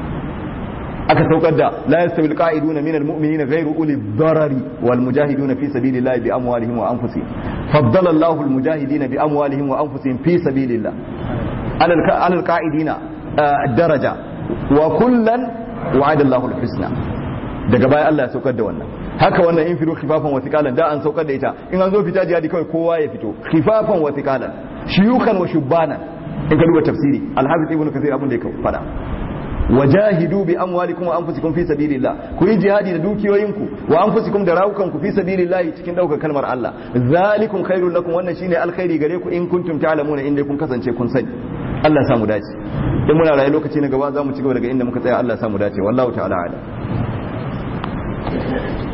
aka saukar da la yastawi alqa'iduna minal mu'minina ghayru uli darari wal mujahiduna fi sabilillahi bi amwalihim wa anfusihim faddala Allahu al mujahidina bi amwalihim wa anfusihim fi sabilillah ala al qa'idina daraja wa kullan wa'ada Allahu al husna daga baya Allah ya saukar da wannan haka wannan in firu khifafan wa thiqalan da an saukar da ita in an zo fita jihadi kawai kowa ya fito khifafan wa thiqalan shuyukan wa shubbanan in ka duba tafsiri al-hafiz ibnu kathir abin da ya fada wajahidu bi amwalikum wa anfusikum fi sabilillah ku yi jihadi da dukiyoyinku wa anfusikum da rawukanku fi sabilillah cikin daukar kalmar Allah zalikum khairul lakum wannan shine alkhairi gare ku in kuntum ta'lamuna inda kun kasance kun sani Allah ya samu dace in muna rayu lokaci na gaba za mu ci gaba daga inda muka tsaya Allah ya samu dace wallahu ta'ala a'lam